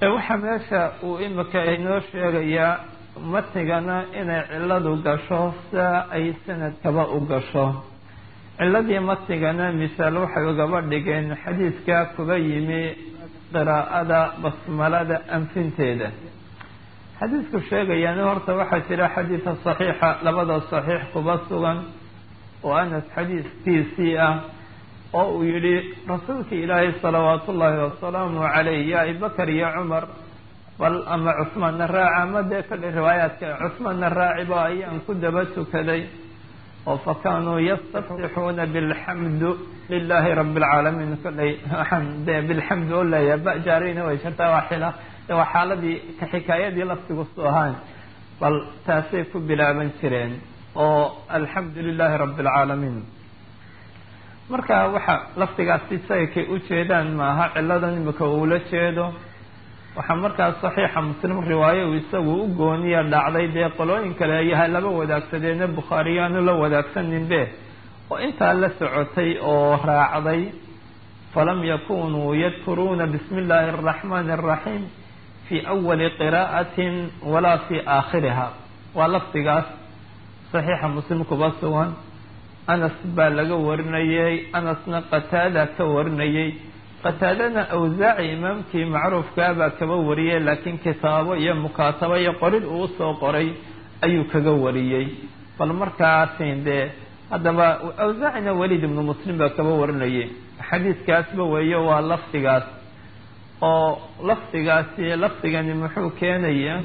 waxaa meesha uu imika inoo sheegayaa matnigana inay ciladu gasho sia ay sanadkaba u gasho ciladii matnigana misaal waxay ugaba dhigeen xadiidka kuba yimi qiraa'ada basmalada anfinteeda xadiidku sheegayaana horta waxaa jira xadiida saxiixa labada saxiix kuba sugan oo anas xadiidkiisii ah oo uu yihi rasuulka ilaahay salawaat ullaahi wasalaamu calayh ya abibakar iyo cumar bal ama cusmaanna raaca ama dee kale riwaayaadka cusmaanna raaciba ayaan ku daba tukaday oo fa kaanuu yastaftixuuna bilxamdu lilaahi rabi alcaalamiin kolley waxaan dee bilxamdu oo leeyahay bajaarina way jirtaa waa xila waa xaaladii ka xikaayadii laftigu su ahaan bal taasay ku bilaaban jireen oo alxamdu lilaahi rabi alcaalamiin marka waxa laftigaasi saykay ujeedaan maaha ciladan imika uula jeedo waxaa markaas saxiixa muslim riwaayo uu isagu u gooniya dhacday dee qolooyin kale ayaha laba wadaagsadeena bukhaariyaanu la wadaagsaninbe oo intaa la socotay oo raacday falam yakunuu yadkuruuna bismi illaahi araxmaani araxiim fii awali qiraa'atin walaa fii aakhiriha waa lafdigaas saxiixa muslim kuba sugan anas baa laga warinayay anasna qataada ka warinayay qataadana awsaaci imaamkii macruufkaabaa kaba wariyay laakiin kitaabo iyo mukaatabo iyo qorid uu usoo qoray ayuu kaga wariyey bal markaasin dee haddaba awsaacina waliid ibnu muslim baa kaba warinayay xadiidkaasba weeyo waa lafdigaas oo lafdigaasi lafdigani muxuu keenaya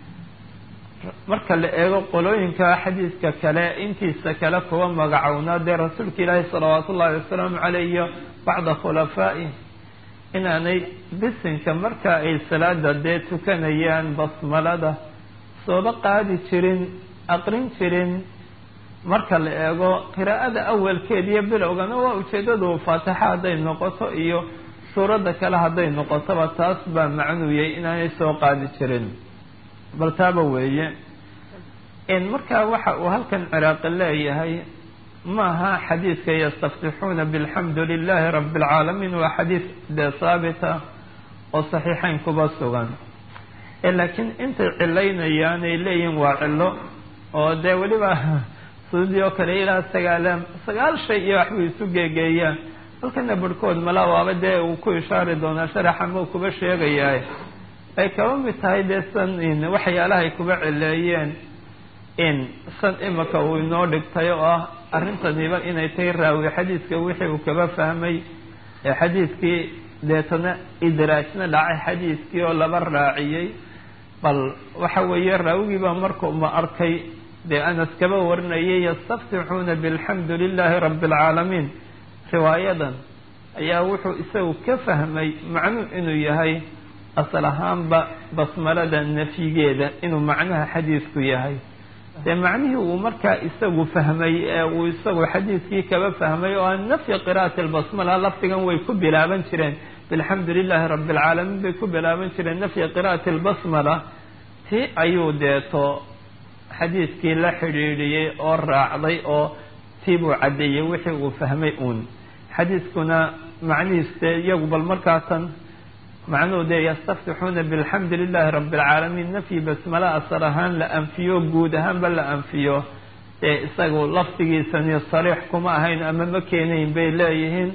marka la eego qolooyinka xadiidka kale intiisa kale kuwa magacownaa dee rasuulka ilaahi salawaat ullahi wasalaamu caleyh iyo bacda khulafaa'i inaanay bisinka marka ay salaada dee tukanayaan basmalada sooba qaadi jirin aqrin jirin marka la eego qiraa'ada awalkeed iyo bilowgana waa ujeedadu faatixa hadday noqoto iyo suuradda kale hadday noqotoba taas baa macnuuyay inaanay soo qaadi jirin bal taaba weeye markaa waxa uu halkan ciraaqi leeyahay maaha xadiidka yastaftixuuna bilxamdu lilahi rabi alcaalamiin waa xadiid dee saabita oo saxiixayn kuba sugan laakiin intay cilaynayaan ay leeyihin waa cilo oo dee weliba suudii oo kale ilaa sagaalaan sagaal shay iyo waxbay isu geegeeyaan halkana barhkood mala waaba dee uu ku ishaari doonaa sharaxa mau kuba sheegayaa ay kaba mid tahay dee san waxyaalahay kuba cileeyeen in san imika uu inoo dhigtay oo ah arrintaniba inay tahay raawi xadiidka wixii uu kaba fahmay ee xadiidkii deetana idraajna dhacay xadiidkii oo laba raaciyey bal waxa weeye raawigiibaa markuu ma arkay dee anas kaba warinayay yastaftixuuna bilxamdu lilahi rabi alcaalamiin riwaayadan ayaa wuxuu isagu ka fahmay macnuu inuu yahay asal ahaanba basmalada nafyigeeda inuu macnaha xadiidku yahay dee macnihii uu markaa isagu fahmay ee uu isagu xadiidkii kaba fahmay oo aan nafyi qira'ati albasmala lafdigan way ku bilaaban jireen bilxamdu lilahi rabi alcaalamiin bay ku bilaaban jireen nafyi qira'ati albasmala ti ayuu deeto xadiidkii la xidhiidhiyey oo raacday oo tii buu caddeeyey wixii uu fahmay uun xadiidkuna macnihiis dee iyagu bal markaatan macnuhu dee yastaftixuuna bilxamdi lilahi rabi alcaalamiin nafyi basmala asar ahaan la anfiyo guud ahaanba la anfiyo dee isagu lafdigiisani sariix kuma ahayn ama ma keenayn bay leeyihiin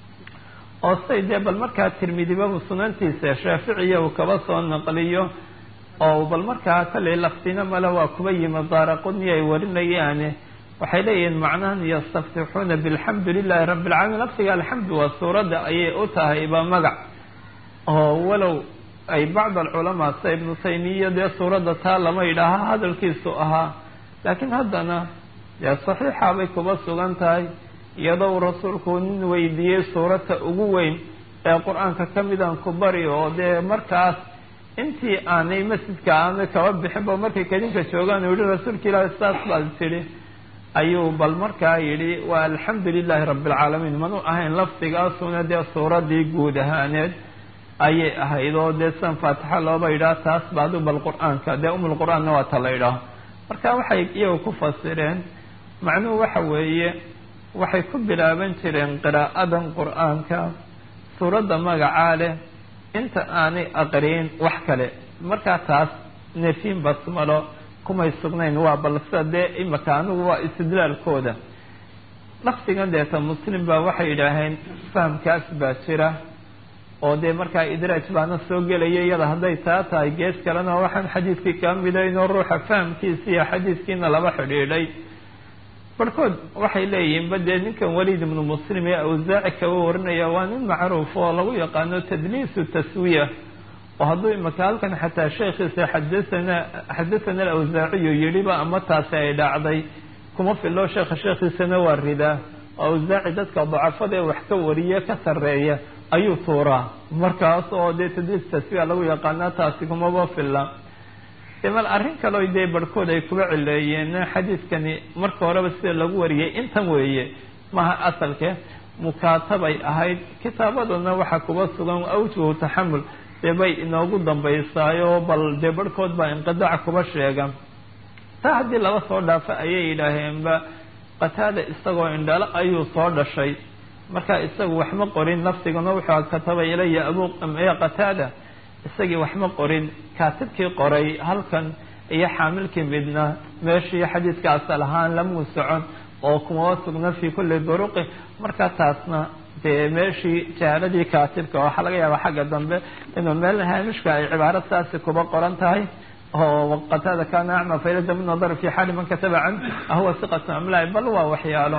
oo say dee bal markaa tirmidiba sunantiisa shaaficiya uu kaba soo naqliyo oo bal markaa kalley lafdina male waa kuba yimi daaraqudni ay warinayaane waxay leeyihiin macnahan yastaftixuuna bilxamdu lilahi rabi alcaalamiin lafdiga alxamdu waa suuradda ayay u tahay ba magac oo walow ay bacd alculamaa sida ibnu taymiya dee suuradda taa lama yidhaaha hadalkiisu ahaa laakiin haddana dee saxiixa bay kuba sugan tahay iyadoo uu rasuulku nin weydiiyey suuradta ugu weyn ee qur-aanka ka midaan ku bari oo dee markaas intii aanay masjidka aanay kaba bixinba markay kadinka joogaan uu yihi rasuulka ilaahi saas baad tidhi ayuu bal markaa yidhi waa alxamdu lilahi rabi alcaalamiin manu ahayn lafdigaasuna dee suuraddii guud ahaaneed ayay ahayd oo dee san faatixa looba yidhaah taas baadu bal qur-aanka dee umul qur-aanna waa ta la yidhaaho marka waxay iyagu ku fasireen macnuhu waxa weeye waxay ku bilaaban jireen qiraa'adan qur-aanka suuradda magacaa leh inta aanay aqriin wax kale markaa taas nefiin basmalo kumay sugnayn waa balse dee imika anigu waa istidlaalkooda lafdigan deeta muslim baa waxay yidhaaheen fahamkaas baa jira oo dee markaa idraaj baana soo gelaya iyada hadday taa tahay gees kalena waxaan xadiidkii kaa midaynoo ruuxa fahamkiisa iyo xadiidkiina laba xidhiidhay barhkood waxay leeyihiin ba dee ninkan waliid ibnu muslim ee awsaaci kaba warinaya waa nin macruuf oo lagu yaqaano tadliisu taswiya oo hadduu imaka halkan xataa sheekhiisa xadathana xadathana alawsaaciyu yidhiba ama taasi ay dhacday kuma filo sheekha sheekhiisana waa ridaa oo awsaaci dadka dacafada ee wax ka wariya ka sarreeya ayuu tuuraa markaas oo dee tadliis taswiya lagu yaqaana taasi kumaba filla mal arrin kaleo dee barhkood ay kuba cileeyeen xadiidkani marka horeba sida lagu wariyay intan weeye maha asalke mukaatabay ahayd kitaabaduna waxaa kuba sugan awjuhu taxamul dee bay inoogu dambaysaayo bal dee barhkood baa inqidaac kuba sheega taa haddii laba soo dhaafo ayay yidhaaheenba qataada isagoo indhalo ayuu soo dhashay marka isagu waxma qorin lafdiguna wuxuu kataba ilaya abu qataada isagii waxma qorin kaatibkii qoray halkan iyo xaamilkii midna meeshii xadiidka asal ahaan lamuu socon oo kumaba sugna fi kulli duruqi marka taasna dee meeshii jahaaladii kaatibka waxaa laga yaabaa xagga dambe inuu meel haamishka ay cibaaro saasi kuba qoran tahay oo qataada kana acma faylada min nadar fi xaali man kataba can ahuwa siqatu amlahi bal waa waxyaalo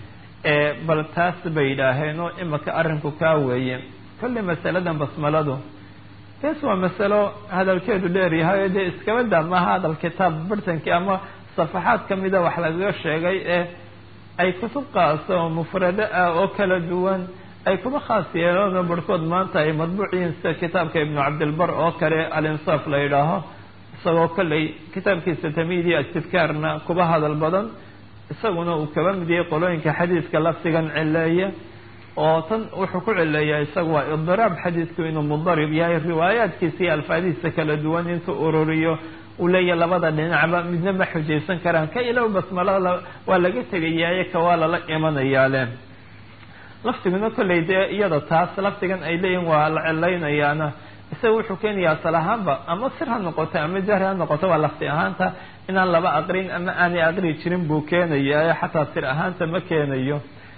bal taas bay yidhaaheen oo imika arrinku kaa weeye kolley masaladan basmaladu bes waa masalo hadalkeedu dheer yahay o dee iskaba daa maaha hadal kitaab bartankii ama safaxaad kamida wax lagaga sheegay ee ay kutub qaasa oo mufrado ah oo kala duwan ay kuba khaas yeeloona barhkood maanta ay madbuuciyiin sida kitaabka ibnu cabdilbar oo kale alinsaaf la yidhaaho isagoo kolley kitaabkiisa tamiidi astidkaarna kuba hadal badan isaguna uu kaba mid yahay qolooyinka xadiidka lafdigan cileeya oo tan wuxuu ku cileeyaa isaga waa idiraab xadiidku inuu mudarib yahay riwaayaadkiisa iyo alfaadihiisa kala duwan intuu ururiyo uu leeyahay labada dhinacba midna ma xujaysan karaan ka ilow basmalada waa laga tegayaaye ka waa lala imanayaale lafdiguna kolley dee iyada taas lafdigan ay leeyihin waa la cilaynayaana isaga wuxuu keenayaa asal ahaanba ama sir ha noqoto ama jahri ha noqoto waa lafdi ahaanta inaan laba aqrin ama aanay aqri jirin buu keenaya xataa sir ahaanta ma keenayo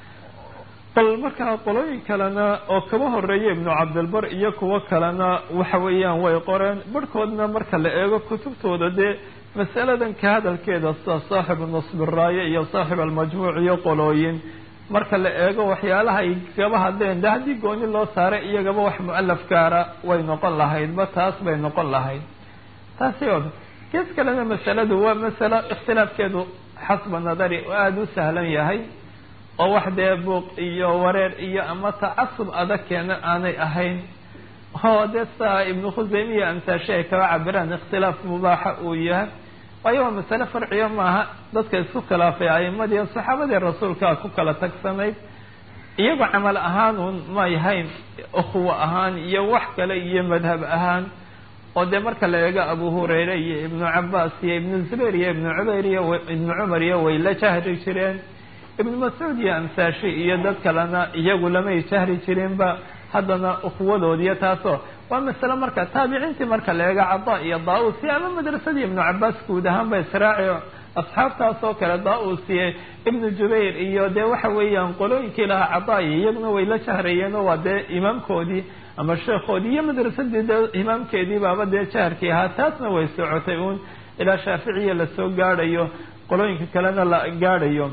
bal markaa qolooyin kalena oo kaba horeeya ibnu cabdilbar iyo kuwo kalena waxa weeyaan way qoreen barhkoodna marka la eego kutubtooda dee masaladan ka hadalkeeda sida saaxibu nasbiraaye iyo saaxib almajmuuc iyo qolooyin marka la eego waxyaalaha ay kaba hadleen de haddii gooni loo saaray iyagaba wax mu-alaf gaara way noqon lahaydba taas bay noqon lahayd taasi o gees kalena masaladu waa masalo ikhtilaafkeedu xasba nadari oo aada u sahlan yahay oo wax dee buuq iyo wareer iyo ama tacasub adag keena aanay ahayn oo dee saa ibnu khuseymiya amsaashe ay kaba cabiraan ikhtilaaf mubaaxa uu yahay waayo waa masale farciyo maaha dadka isku khilaafay a'imadii saxaabadii rasuulkaa ku kala tagsanayd iyagoo camal ahaan un may hayn ukhuwa ahaan iyo wax kale iyo madhab ahaan oo dee marka la eego abu hurayre iyo ibnu cabaas iyo ibnu zubayr iyo ibnu cubayr iyo ibnu cumar iyo way la jahri jireen ibnu mascuud iyo amsaashi iyo dad kalena iyagu lamay jahri jirinba haddana ukhuwadoodiyo taasoo waa masale marka taabiciintii marka la eego cada iyo daa-usi ama madrasadii ibnu cabaas guud ahaan ba israaci asxaabtaas oo kale daa-usiye ibnu jubayr iyo dee waxa weeyaan qolooyinkii lahaa cadaayi iyaguna way la jahrayeenoo waa dee imaamkoodii ama sheekhoodii iyo madrasadii dee imaamkeedii baaba dee jaharkii ahaa taasna way socotay uun ilaa shaaficiya lasoo gaadhayo qolooyinka kalena la gaadhayo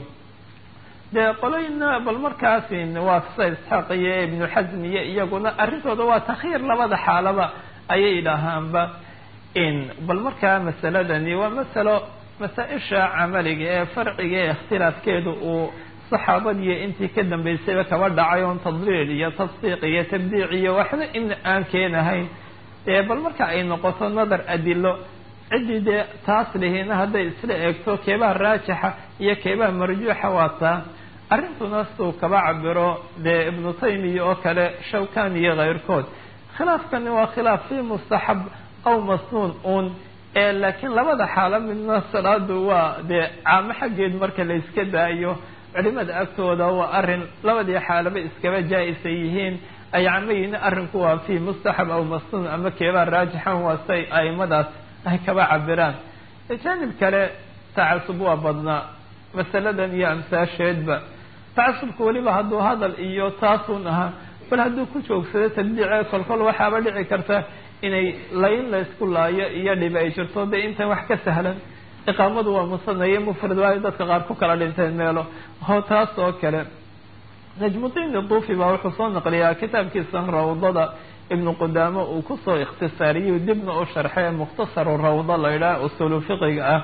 dee qolooyina bal markaasi waa sida isxaaq iyo ibnu xasm iyo iyaguna arrintooda waa takhiir labada xaalaba ayay dhahaanba in bal markaa masaladani waa masalo masaa-isha camaliga ee farciga ee ikhtilaafkeedu uu saxaabadiiyo intii ka dambeysayba kaba dhacay oon tadliil iyo tasdiiq iyo tabdiic iyo waxba in aan keenahayn dee bal marka ay noqoto nadar adilo ciddii dee taas lihiina hadday isla eegto keebaha raajixa iyo keebaha marjuuxa waa taa arrintuna siduu kaba cabiro dee ibnu taymiya oo kale shawkan iyo keyrkood khilaafkani waa khilaaf fii mustaxab aw masnuun uun ee laakiin labada xaalo midna salaadu waa dee caamo xaggeed marka la iska daayo culimada agtooda waa arrin labadii xaalaba iskaba jaa-isa yihiin ay camayiin arrinku waa fi mustaxab aw masnuun ama keebaa raajixan waa say aimadaas ay kaba cabiraan janib kale tacasub waa badnaa masaladan iyo amsaasheedba tacasubka weliba hadduu hadal iyo taasun ahaa bal hadduu ku joogsado tabdiice kolkol waxaaba dhici karta inay layn la isku laayo iyo dhibi ay jirto de intan wax ka sahlan iqaamadu waa musanaye mufrad waayo dadka qaar ku kala dhinteen meelo ho taas oo kale najmudiin duufi baa wuxuu soo naqliyaa kitaabkiisa rawdada ibnu qudaamo uu kusoo ikhtisaariyey dibna u sharxee mukhtasaru rawda la yidhaha usulu fiqiga ah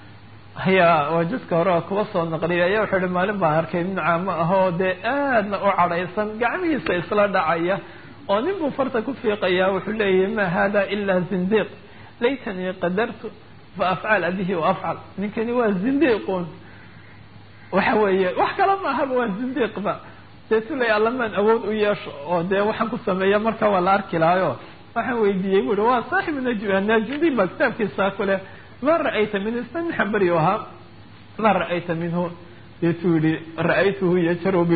ayaa waa jiska hore kuba soo naqliyay ayaa wuxuu ihi maalin baan arkay nin caamo ah oo dee aadna u cadhaysan gacmihiisa isla dhacaya oo nin buu farta ku fiiqayaa wuxuu leeyahay ma hada ilaa zindiiq laytanii qadartu fa afcala bihi wa afcal ninkani waa zindiiqun waxa weeye wax kala maahaba waa zindiiqba deetu ley allamaan awood u yeesho oo dee waxaan ku sameeya marka waa la arki lahayo waxaan weydiiyey bu uhi waa saaxibu najundiin baa kitaabkiisa kule ma ra-ayta min isna nin xambari ahaa ma ra-ayta minhu deetuu yihi ra-aytuhu yajaru b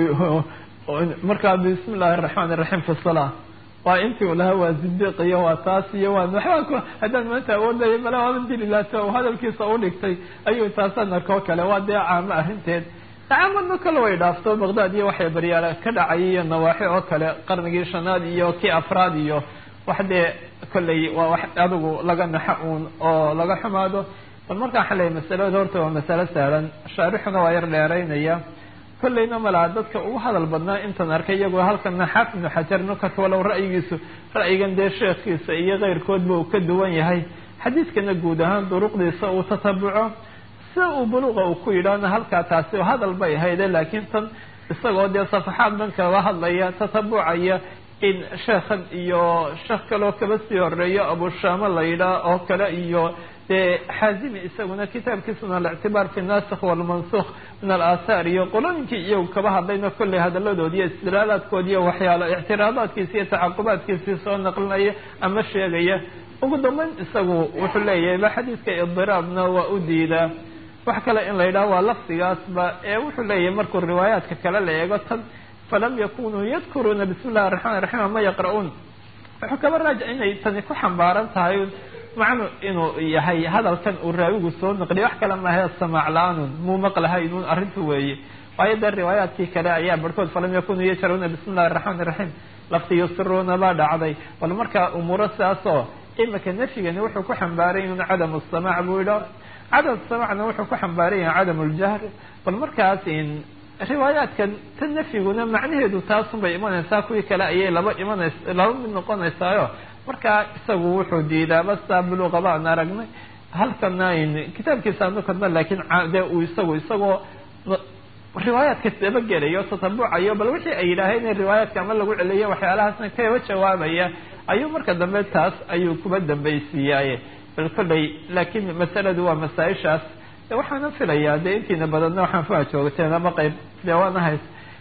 markaa bismi illaahi araxmaan iraxiim fi salaa waa intii u lahaa waa zindiiq iyo waa taas iyo waa waxbaa ku haddaan maanta awoodaya mala waaban dili laata oo hadalkiisa u dhigtay ayuu taasaan arkoo kale waa dee caamo arrinteed caamano kale way dhaafto baqdaad iyo waxay baryaala ka dhacay iyo nawaaxi oo kale qarnigii shanaad iyo kii afraad iyo wax dee kolley waa wax adigu laga naxa uun oo laga xumaado bal markaan xalay masalada horta waa masalo sahlan shaarixuna waa yar dheeraynaya kollayna malaa dadka ugu hadal badnaa intan arkay iyagoo halkana xaafid ibnu xajar nukat walow ra'yigiisu ra'yigan dee sheekhiisa iyo keyrkoodba uu ka duwan yahay xadiidkana guud ahaan duruqdiisa uu tatabuco sida uu buluqa uu ku yidhaahna halkaa taasi hadal bay ahayde laakiin tan isagoo dee safaxaad dhan kaga hadlaya tatabucaya in sheekhan iyo sheekh kaloo kaba sii horeeyo abushaama la yidhaah oo kale iyo dee xaazimi isaguna kitaabkiisuna alictibaar fi nasikh walmansukh min alaahaar iyo qolooyinkii iyagu kaba hadlayna kolley hadaladoodi iyo istidlaalaadkoodi iyo waxyaalo ictiraadaadkiisi iyo tacaqubaadkiisii soo naqlinaya ama sheegaya ugu dambeyn isagu wuxuu leeyahay ba xadiidka idiraabna waa u diidaa wax kale in la yidhaho waa lafdigaasba ee wuxuu leeyahay markuu riwaayaadka kale la eego tan falam yakunuu yadkuruuna bismi illahi raxmaan raxiim ama yaqra-uun wuxuu kaba raaja inay tani ku xambaaran tahay macnu inuu yahay hadalkan uu raawigu soo naqliya wax kale maahe samaac la-aanun muu maqlahaynun arrintu weeye waayo dee riwaayaadkii kale ayaa barhkood falam yakunuu yajharuuna bismi illahi raxmaan raxiim lafti yusiruuna baa dhacday bal marka umuuro sidaasoo imika nafyigani wuxuu ku xambaaray inun cadamu samaac buu idha cadam samacna wuxuu ku xambaaran yahay cadam uljahr bal markaas riwaayaadkan ta nafyiguna macnaheedu taasun bay imanaysaa kuwii kale ayay laba imanays laba mid noqonaysaayo markaa isagu wuxuu diidaa basta buluqa baan aragnay halkana kitaabkiisa anukadna laakiin de uu isagu isagoo riwaayaadka dabagelayo tatabucayo bal wixii ay yidhaaheen in riwaayaadka ama lagu celiyo waxyaalahaasna kaba jawaabaya ayuu marka dambe taas ayuu kuba dambaysiiyaaye bal kolley laakiin masaladu waa masaa-ishaas waxaana filayaa dee intiina badanna waxaan faa joogteen ama qeyb dee waana hays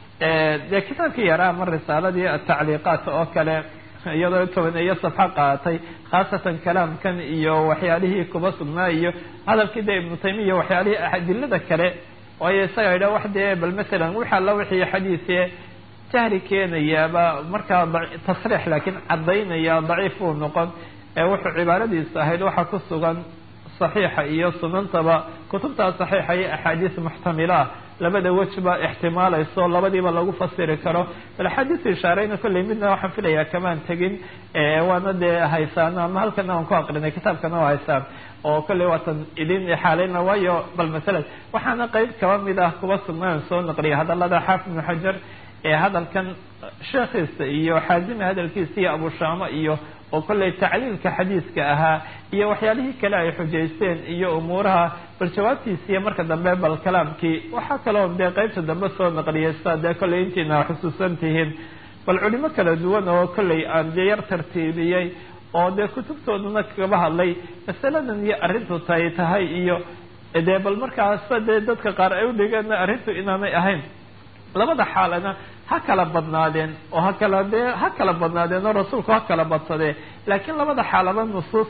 dee kitaabkii yaraa ama risaaladii atacliiqaat oo kale iyadoo tobaneeyo safxo qaatay khaasatan kalaamkan iyo waxyaalihii kuba sugnaa iyo hadalkii dee ibnu taymiya waxyaalihii adilada kale waayo isaga idha wax dee bal masalan wix alla wixii xadiise jahli keenayaaba markaa tasriix laakiin caddaynaya daciif uu noqon wuxuu cibaaradiisa ahayd waxaa ku sugan saxiixa iyo sunantaba kutubtaa saxiixa iyo axaadiis muxtamila ah labada wejba ixtimaalayso labadiiba lagu fasiri karo bal axaadiis ishaareyna kolley midna waxaan filayaa kamaan tegin waana dee haysaano ama halkana aan ku aqrinay kitaabkana waa haysaan oo kolley waatan idin xaaleyna waayo bal masala waxaana qeyb kaba mid ah kuba sugnaan soo naqliya hadalada xaafid ibnu xajar ee hadalkan sheekhiisa iyo xaazimi hadalkiisa iyo abushaama iyo oo kolley tacliilka xadiiska ahaa iyo waxyaalihii kale ay xujaysteen iyo umuuraha bal jawaabtiisiiyo marka dambe bal kalaamkii waxaa kaloo dee qeybta dambe soo naqliyay sidaa dee kolley intiina xusuusan tihiin bal culimo kala duwan oo kolley aan dee yar tartiibiyey oo dee kutubtoodana kaba hadlay masaladan iyo arrintu tay tahay iyo dee bal markaasa dee dadka qaar ay udhigeen arrintu inaanay ahayn labada xaalana ha kala badnaadeen oo ha kala dee ha kala badnaadeen oo rasuulku ha kala badsadee laakiin labada xaalaba nusuus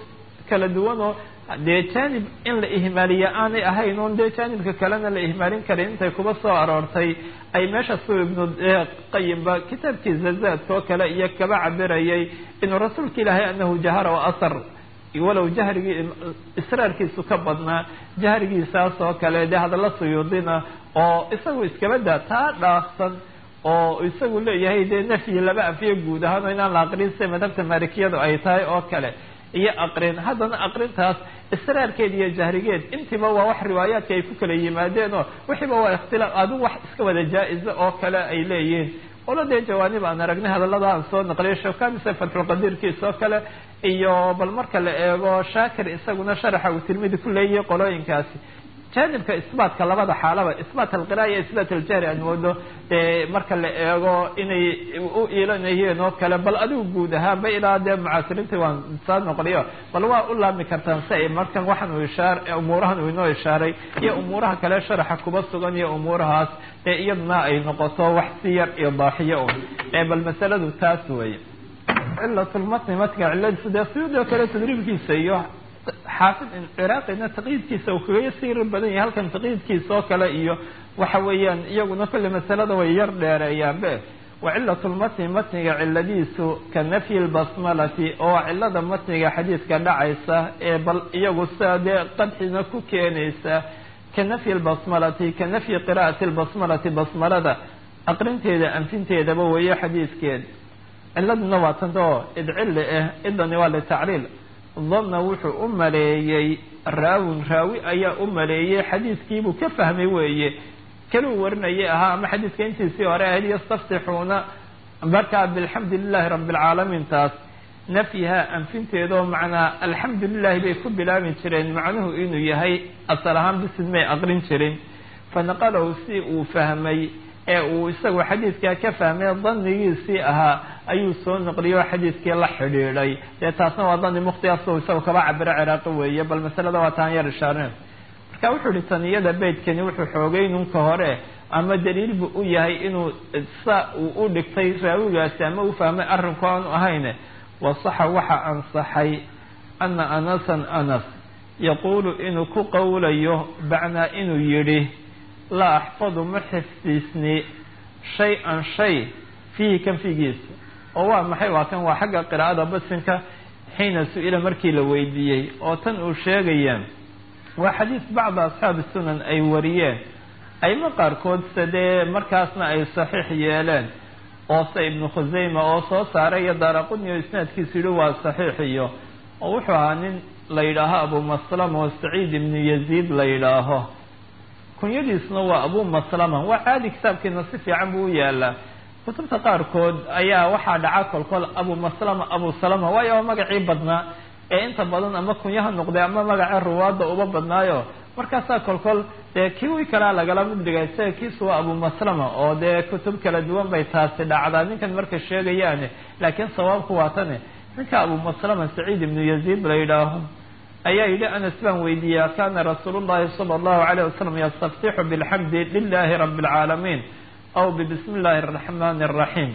kala duwan oo dee jaanib in la ihmaaliya aanay ahayn oon dee jaanibka kalena la ihmaalin karin intay kuba soo aroortay ay meesha su ibnu qayimba kitaabkiisa zaadka oo kale iyo kaba cabirayay inuu rasuulka ilaahay anahu jahara wa asar walow jahrigii israarkiisu ka badnaa jahrigiisaas oo kale dee hadalla suyuudina oo isagu iskaba daa taa dhaafsan oo isagu leeyahay dee nafyi laba afiyo guud ahaan oo inaan la aqrin sida madhabta maalikiyadu ay tahay oo kale iyo aqrin haddana aqrintaas israarkeed iyo jahrigeed intiiba waa wax riwaayaadka ay ku kala yimaadeen oo wixiiba waa ikhtilaaf adigu wax iska wada jaa-iza oo kale ay leeyihiin ola dee jawaanib aan aragnay hadallada aan soo naqliyay shawkamise fatxulqadiirkiisa oo kale iyo bal marka la eego shaakir isaguna sharaxa uu tirmidi ku leeyahay qolooyinkaasi jaanibka isbaatka labada xaalaba isbaat alqira'a iyo isbaat aljahri aan moodo marka la eego inay u iilanayeen oo kale bal adigu guud ahaanba ilaa dee mucaasiriinta waan saa noqliyo bal waa u laabmi kartaan si ay markan waxaan uu ishaar umuurahan uu inoo ishaaray iyo umuuraha kale sharaxa kuba sugan iyo umuurahaas ee iyaduna ay noqoto wax si yar iyo daaxiyo un bal masaladu taas weeye cilatulmatni matniga ciladiisu dee suyuudi oo kale tadriibkiisa iyo xaafid ciraaqina taqyiidkiisa uu kaga sir badan yahay halkan taqyiidkiisa oo kale iyo waxa weeyaan iyaguna kulli masalada way yar dheereeyaanbe wa cilatulmatni matniga ciladiisu ka nafyi lbasmalati oo cilada matniga xadiidka dhacaysa ee bal iyagu sidaa dee qadxina ku keenaysa ka nafyi lbasmalati ka nafyi qira'ati lbasmalati basmalada aqrinteeda anfinteedaba weeye xadiidkeed ciladuna waa tanta oo idcilli ah idani waa litacriil danna wuxuu u maleeyey raawin raawi ayaa u maleeyey xadiidkiibuu ka fahmay weeye kaluu warinayay ahaa ama xadiidka intiisii hore ahayd yastaftixuuna markaa bilxamdi lilahi rabi alcaalamiin taas nafyiha anfinteedoo macnaa alxamdu lilahi bay ku bilaabi jireen macnuhu inuu yahay asal ahaan bisid may aqrin jirin fanaqalahu si uu fahmay ee uu isagu xadiidkaa ka fahmay danigiisii ahaa ayuu soo naqliyo xadiidkii la xidhiidhay dee taasna waa dani mukhtiaso isagu kaba cabiro ciraaqi weeye bal masalada waa taan yar ishaareen marka wuxuu ihi taniyada beydkani wuxuu xoogay nunka hore ama daliil bu u yahay inuu sa uu u dhigtay raawigaasi ama u fahmay arrinku aanu ahayn wasaxa waxa ansaxay ana anasan anas yaquulu inuu ku qowlayo bacnaa inuu yidhi laa axfadu ma xifdiisni shay-an shay fiihi kan fiigiisa oo waa maxay waa kan waa xagga qiraa'ada basinka xiina su-ila markii la weydiiyey oo tan uu sheegaya waa xadiis bacda asxaabi sunan ay wariyeen ayma qaarkood se dee markaasna ay saxiix yeeleen oo se ibnu khuseyma oo soo saaray iyo daaraquni oo isnaadkiisu yihi waa saxiix iyo oo wuxuu ahaa nin la yidhaaho abu maslama oo saciid ibnu yaziid la yidhaaho kunyadiisuna waa abu maslama waa caadi kitaabkiina si fiican buu u yaalaa kutubta qaarkood ayaa waxaa dhaca kolkol abu maslama abu salama waayo waa magacii badnaa ee inta badan ama kunyaha noqday ama magaca ruwaadda uba badnaayo markaasaa kolkol dee kiwi kalea lagala mid dhigay isaga kiisu waa abu maslama oo dee kutub kala duwan bay taasi dhacdaa ninkan marka sheegayaane laakiin sawaabku waa tane ninka abu maslama saciid ibnu yaziid la yidhaaho ayaa yidhi anas baan weydiiyaa kana rasuulu llahi sala allahu alayh wasalam yastaftixu bilxamdi lilahi rabi alcaalamiin aw bibismi illahi araxmani araxiim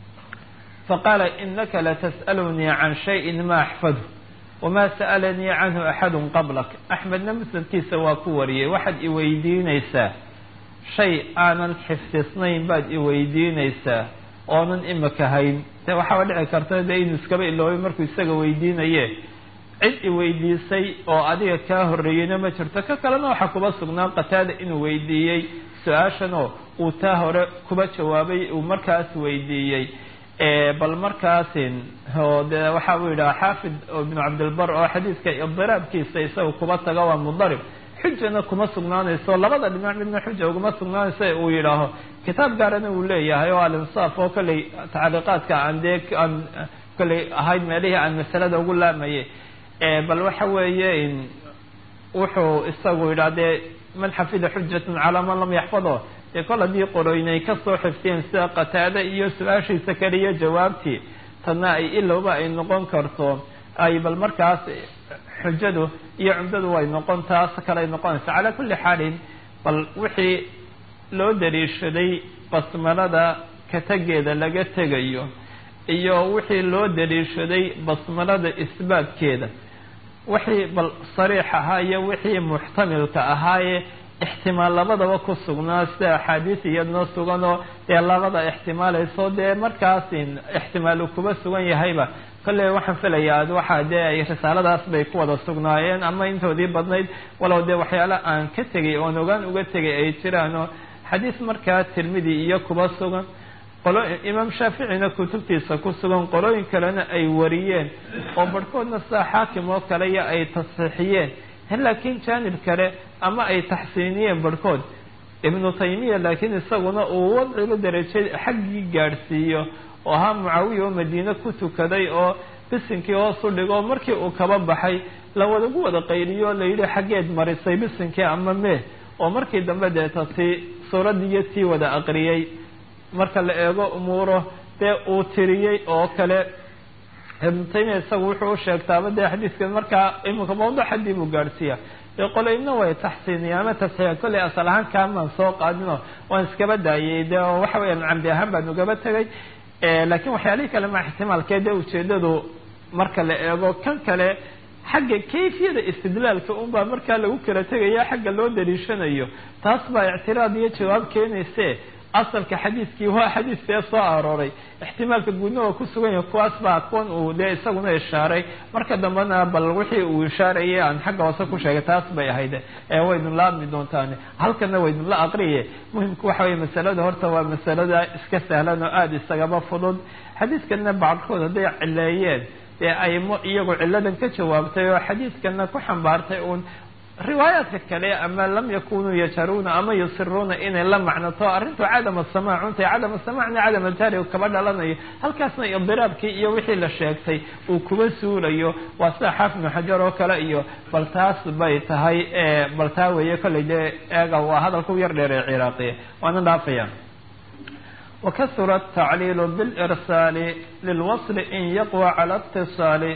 faqaala inaka latas'alunii can shayin ma axfadu wama sa'alanii canhu axadu qablak axmedna musnadkiisa waa ku wariyey waxaad iweydiinaysaa shay aanan xifdisnayn baad iweydiinaysaa oonan imika hayn de waxaaba dhici karta de inuu iskaba iloobay markuu isaga weydiinaye cid iweydiisay oo adiga kaa horreeyeyna ma jirto ka kalena waxaa kuba sugnaa qataada inuu weydiiyey su-aashan oo uu taa hore kuba jawaabay uu markaas weydiiyey bal markaasin oo de waxa uu yidhaha xaafid ibnu cabdilbar oo xadiidka idiraabkiisa isaga kuba taga waa mudarib xujana kuma sugnaanayso labada dhinac midna xuja uguma sugnaanayso uu yidhaaho kitaab gaarana uu leeyahay oo alinsaaf oo kolley tacliiqaadka aan dee aan kolley ahayd meelihii aan masalada ugu laamayay bal waxa weeye wuxuu isagu yidhaha dee man xafida xujatan calaa man lam yaxfado dee kol haddii qoroynay kasoo xifdiyeen sida qataade iyo su-aashiisa kaliya jawaabtii tadna ay ilowba ay noqon karto ay bal markaas xujadu iyo cumdadu way noqon taas kale ay noqonaysa calaa kulli xaalin bal wixii loo daliishaday basmalada katageeda laga tegayo iyo wixii loo daliishaday basmalada isbaatkeeda wixii bal sariix ahaa iyo wixii muxtamilka ahaaye ixtimaal labadaba ku sugnaa sida axaadiis iyadnoo suganoo dee labada ixtimaalayso dee markaas ixtimaal uu kuba sugan yahayba kolley waxaan filayaa waxaa dee ay risaaladaas bay ku wada sugnaayeen ama intoodii badnayd walow dee waxyaala aan ka tegay oon ogaan uga tegay ay jiraanoo xadiis markaa tirmidi iyo kuba sugan qolo imaam shaaficina kutubtiisa ku sugan qolooyin kalena ay wariyeen oo barhkoodna sida xaakim oo kale iyo ay tasxiixiyeen laakiin jaanib kale ama ay taxsiiniyeen barhkood ibnu taymiya laakiin isaguna uu wadciga daraje xaggii gaadhsiiyo oo ahaa mucaawiya oo madiine ku tukaday oo bisinkii hoos u dhigo markii uu kaba baxay lawadagu wada qayliyo layidhi xaggeed marisay bisinkii ama mee oo markii dambe deeta tii suuraddiiyo tii wada aqriyey marka la eego umuuro dee uu tiriyey oo kale ibnu taymiya isagu wuxuu u sheegtaaba dee xadiiskan markaa iminka mawduc haddii buu gaadhsiiya dee qoloyna way taxsiiniya ama tasxiiya kolley asal ahaan kaamaan soo qaadino waan iskaba daayay dee waxa weeyaan camdi ahaan baan ugaba tegay laakiin waxyaalihii kale ma ixtimaalkee dee ujeedadu marka la eego kan kale xagga kayfiyada istidlaalka unbaa markaa lagu kala tegaya xagga loo daliishanayo taas baa ictiraad iyo jawaab keenayse asalka xadiiskii waa xadiiskee soo arooray ixtimaalka guudna waa ku sugan yahay kuwaas baa kuwan uu dee isaguna ishaaray marka dambena bal wixii uu ishaarayay aan xagga hoose ku sheegay taas bay ahayd ee waydun la admi doontaan halkana waydun la aqriye muhimku waxa weye masalada horta waa masalada iska sahlan oo aada isagaba fudud xadiiskana bacdkood hadday cileeyeen dee aymo iyagu ciladan ka jawaabtay oo xadiiskana ku xambaartay uun riwaayaadka kale ama lam yakunuu yajaruuna ama yusiruuna inay la macnato arrintu cadama samaac untay cadama samaacna cadam aljahri kaba dhalanayo halkaasna idiraabkii iyo wixii la sheegtay uu kuba suulayo waa sida xaafid ibnu xajar oo kale iyo bal taas bay tahay bal taa weeye kolley dee eega waa hadalku yar dheer ee ciraaqiya waana dhaafaya wakasura atacliilu bilirsaali lilwasli in yaqwa cala اtiصaali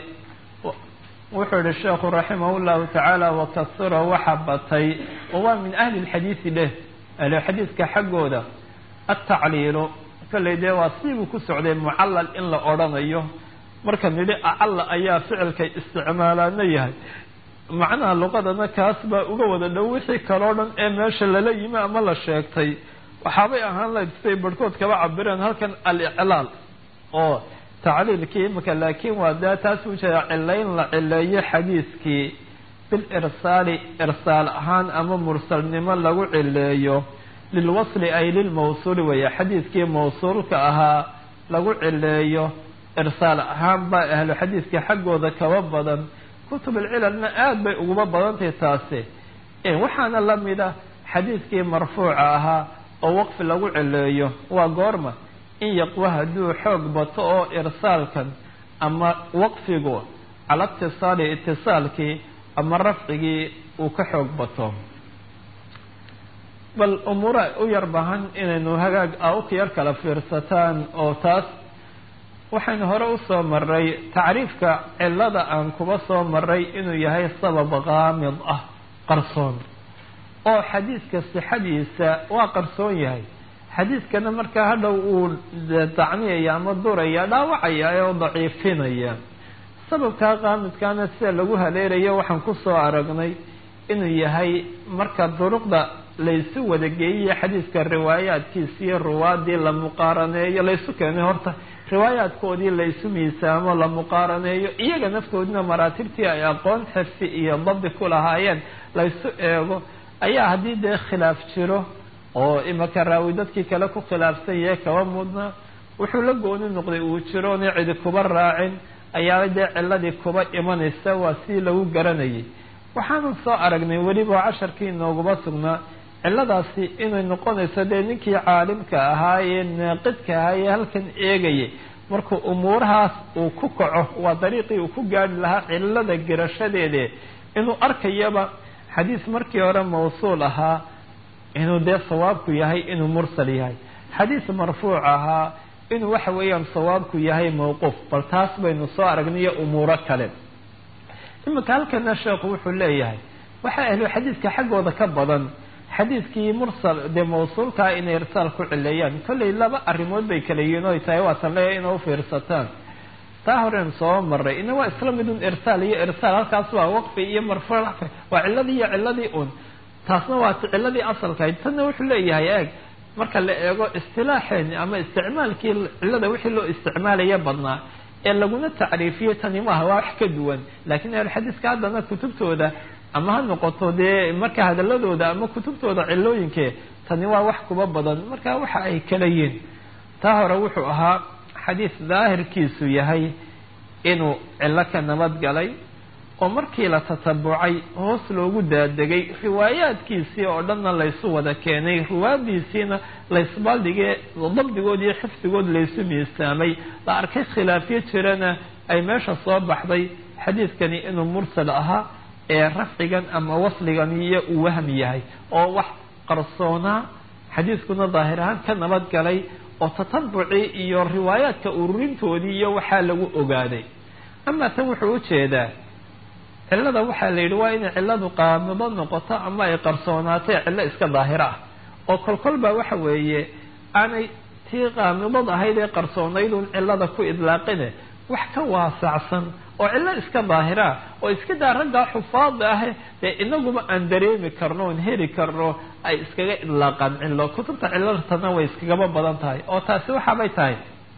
wuxuu yihi sheekhu raximah llahu tacaala wakasura waxa batay oo waa min ahli lxadiidi dheh ahlixadiidka xaggooda atacliilu kolley dee waa siibuu ku socday mucallal in la odrhanayo marka nidhi acalla ayaa ficilkay isticmaalaana yahay macnaha luqadana kaas baa uga wada dhow wixii kaloo dhan ee meesha lala yimi ama la sheegtay waxaabay ahaan lahayd siday barhkood kaba cabireen halkan aliclaal oo tacliilkii imika laakiin waa daa taas ujeeda cilayn la cileeyo xadiiskii bilirsaali irsaal ahaan ama mursalnimo lagu cileeyo lilwasli ay lilmawsuuli weeye xadiiskii mawsuulka ahaa lagu cileeyo irsaal ahaan baa ahlu xadiiska xaggooda kaba badan kutub alcilalna aada bay uguba badantahay taasi waxaana lamid ah xadiiskii marfuuca ahaa oo waqfi lagu cileeyo waa goorma in yaqwa hadduu xoog bato oo irsaalkan ama waqfigu cala itisaali itisaalkii ama rafcigii uu ka xoog bato bal umuura u yar bahan inaynu hagaag a u yar kala fiirsataan oo taas waxaynu hore usoo maray tacriifka cilada aan kuba soo maray inuu yahay sabab kaamid ah qarsoon oo xadiiska sixadiisa waa qarsoon yahay xadiiskana markaa hadhow uu dacniyaya ama duraya dhaawacaya oo daciifinaya sababkaa qaamidkaana sida lagu haleelayo waxaan kusoo aragnay inuu yahay marka duruqda laysu wada geeyiyo xadiiska riwaayaadkiisa iyo ruwaadii la muqaaraneeyo laysu keenay horta riwaayaadkoodii laysu miisaamo la muqaaraneeyo iyaga naftoodina maraatibtii ay aqoon xirsi iyo dabdi ku lahaayeen laysu eego ayaa haddii dee khilaaf jiro oo imaka raawi dadkii kale ku khilaafsan yahe kaba mudna wuxuu la gooni noqday uu jiro oona cidi kuba raacin ayaa dee ciladii kuba imanaysa waa si lagu garanayay waxaanu soo aragnay weliba casharkii inooguma sugnaa ciladaasi inay noqonayso dee ninkii caalimka ahaa ee naaqidka ahaa ee halkan eegayay markuu umuurahaas uu ku kaco waa dariiqii uu ku gaari lahaa cilada garashadeede inuu arkayaba xadiis markii hore mawsuul ahaa inuu dee sawaabku yahay inuu mursal yahay xadiis marfuuc ahaa inuu waxa weeyaan sawaabku yahay mawquuf bal taas baynu soo aragniyo umuuro kale iminka halkana sheekhu wuxuu leeyahay waxaa ahlu xadiiska xaggooda ka badan xadiiskii mursal dee mawsuulkaa inay irsaal ku cileeyaan kolley laba arrimood bay kala yihiin oy tahay waatan leeyahay inay ufiirsataan taa horen soo maray ina waa isla midun irsaal iyo irsaal halkaas waa waqfi iyo marfuuc waa ciladii iyo ciladii un taasna waa ciladii asalkahayd tanna wuxuu leeyahay eeg marka la eego istilaaxeeni ama isticmaalkii cilada wixii loo isticmaalaya badnaa ee laguna tacriifiyey tani maaha waa wax ka duwan laakiin ahlulxadiiska haddana kutubtooda ama ha noqoto dee marka hadaladooda ama kutubtooda cilooyinkee tani waa wax kuba badan marka waxa ay kala yihin taa hore wuxuu ahaa xadiis daahirkiisu yahay inuu cillo ka nabad galay oo markii la tatabucay hoos loogu daadegay riwaayaadkiisii oo dhanna laysu wada keenay riwaayadiisiina laysbaldhigee dabdigood iyo xifdigood laysu miisaamay la arkay khilaafyo jirana ay meesha soo baxday xadiidkani inuu mursal ahaa ee rafcigan ama wasligan iyo uu wahmi yahay oo wax qarsoonaa xadiiskuna daahir ahaan ka nabad galay oo tatabucii iyo riwaayaadka ururintoodii iyo waxaa lagu ogaaday ama tan wuxuu ujeedaa cillada waxaa la yidhi waa inay cilladu qaamido noqoto ama ay qarsoonaatay cillo iska daahiro ah oo kolkol baa waxa weeye aanay tii qaamidad ahayd ee qarsoonaydun cillada ku idlaaqine wax ka waasacsan oo cillo iska daahira oo iska daa raggaa xufaada ah dee inaguba aan dareemi karno oon heli karno ay iskaga idlaaqaan cillo kutubta cilartana way iskagaba badan tahay oo taasi waxaabay tahay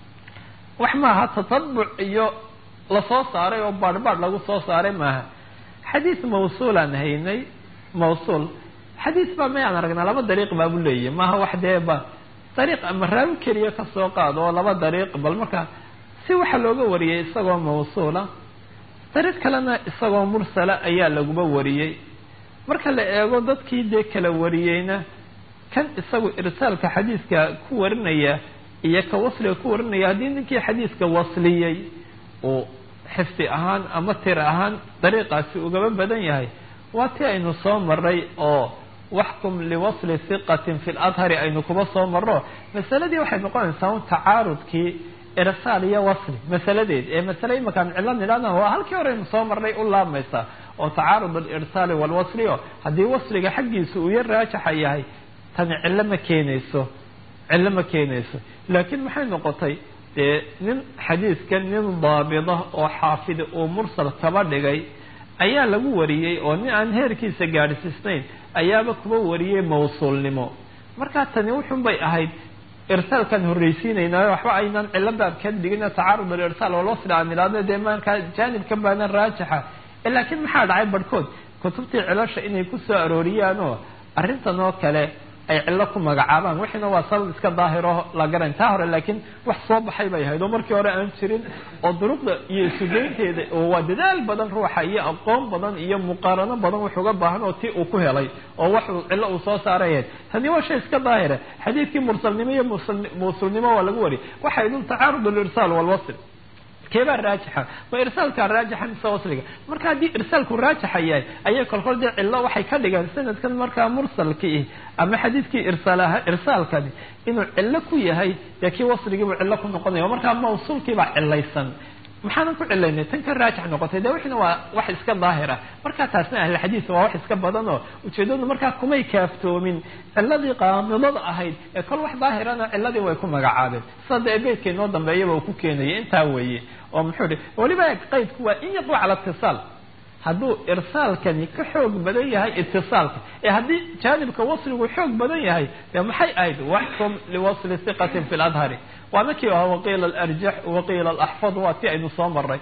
wax maaha tatabuc iyo lasoo saaray oo baadhbaadh lagu soo saaray maaha xadiis mawsuulaan haynay mawsuul xadiis baa mayaan aragnaa laba dariiq baabu leeyahy maaha wax dee ba dariiq ama raawi keliya kasoo qaado oo laba dariiq bal marka si waxa looga wariyey isagoo mawsuula dariiq kalena isagoo mursala ayaa laguba wariyey marka la eego dadkii dee kala wariyeyna kan isagu irsaalka xadiiska ku warinaya iyo ka wasliga ku warinaya haddii ninkii xadiiska wasliyey uu xifdi ahaan ama tir ahaan dariiqaasi ugaba badan yahay waa ti aynu soo maray oo waxkum liwasli hiqatin fi ladhari aynu kuba soo maro masaladii waxay noqonaysaa un tacaarudkii irsaal iyo wasli masaladeed ee masale imakaan cillo nidhahna waa halkii hore aynu soo marnay u laamaysaa oo tacaarud alirsaali walwasli o haddii wasliga xaggiisa uu yar raajaxa yahay tani cillo ma keenayso cillo ma keenayso laakiin maxay noqotay dee nin xadiidka nin daabida oo xaafida uu mursal kaba dhigay ayaa lagu wariyey oo nin aan heerkiisa gaadhsiisnayn ayaaba kuba wariyey mawsuulnimo markaa tani wuxun bay ahayd irsaalkaan horreysiinaynaayo waxba aynaan ciladan ka dhigin tacaarud alirsaal walwasli aan idhahdo dee markaa jaanibkan baana raajixa laakiin maxaa dhacay barhkood kutubtii cilasha inay ku soo arooriyaan oo arrintan oo kale ay cillo ku magacaabaan wixiina waa sabab iska daahiro la garan taa hore laakiin wax soo baxay bay ahayd oo markii hore aan jirin oo duruqda iyo isugeynteeda oo waa dadaal badan ruuxa iyo aqoon badan iyo muqaarano badan wax uga baahan oo ti uu ku helay oo wax cillo uu soo saarayahed haddii waa shay iska daahira xadiidkii mursalnimo iyo mawsuulnimo waa lagu wari waxay dun tacaarud alirsaal walwasl keebaa raajixa ma irsaalkaa raajixa mise wasliga marka haddii irsaalku raajixa yahay ayay kolkol dee cillo waxay ka dhigaan sanadkan markaa mursalkii ama xadiidkii irsaal irsaalkani inuu cillo ku yahay dee kii wasligiibuu cillo ku noqonaya markaa mawsuulkiibaa cilaysan maxaanan ku cilaynay tan ka raajix noqotay de wixina waa wax iska daahira markaa taasna ahlixadiis waa wax iska badan oo ujeedadu markaa kumay kaaftoomin ciladii qaamidada ahayd ee kol wax daahirana ciladii way ku magacaabeen sida dee beydka inoo dambeeyaba uu ku keenayay intaa weeye oo muxuu hi weliba qaydku waa in yaqwa cala itisaal hadduu irsaalkani ka xoog badan yahay itisaalka ee haddii jaanibka wasligu xoog badan yahay dee maxay ahayd waxkum liwasli hiqatin fi ladhari waana kii aha waqiila alarjax waqiila alaxfadu waa ti aynu soo maray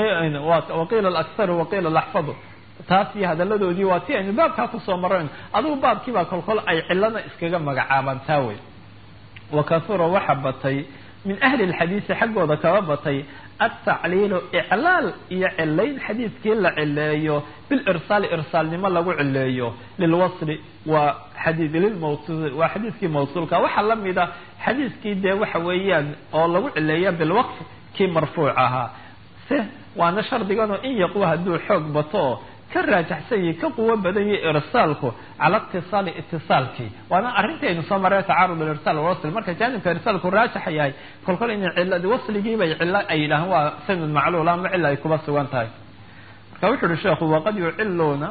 waqiila alakharu waqiila alaxfadu taas iyo hadaladoodii waa ti aynu baabkaa kusoo marayn adigu baabkiibaa kolkol ay cilana iskaga magacaabaan taa wey wakahura waxa batay min ahli lxadiisi xaggooda kaba batay altacliilu iclaal iyo cilayn xadiidkii la cileeyo bilirsaali irsaalnimo lagu cileeyo lilwasli waa xadii lilmawsul waa xadiidkii mawsuulka waxaa lamida xadiidkii dee waxa weeyaan oo lagu cileeya bilwaqf kii marfuuc ahaa se waana shardiganoo in yaqwa hadduu xoog bato oo ka raajaxsan yahi ka quwo badan yahi irsaalku cala itisaali itisaalkii waana arrintii aynu soo marray tacaarud alirsaal walwasl marka jaanibka irsaalku raajaxa yahay kolkol ina ciladi wasligiibay cilo ay yidhahaan waa sanad macluula ama cila ay kuba sugan tahay marka wuxu uhi sheekhu waqad yuciluuna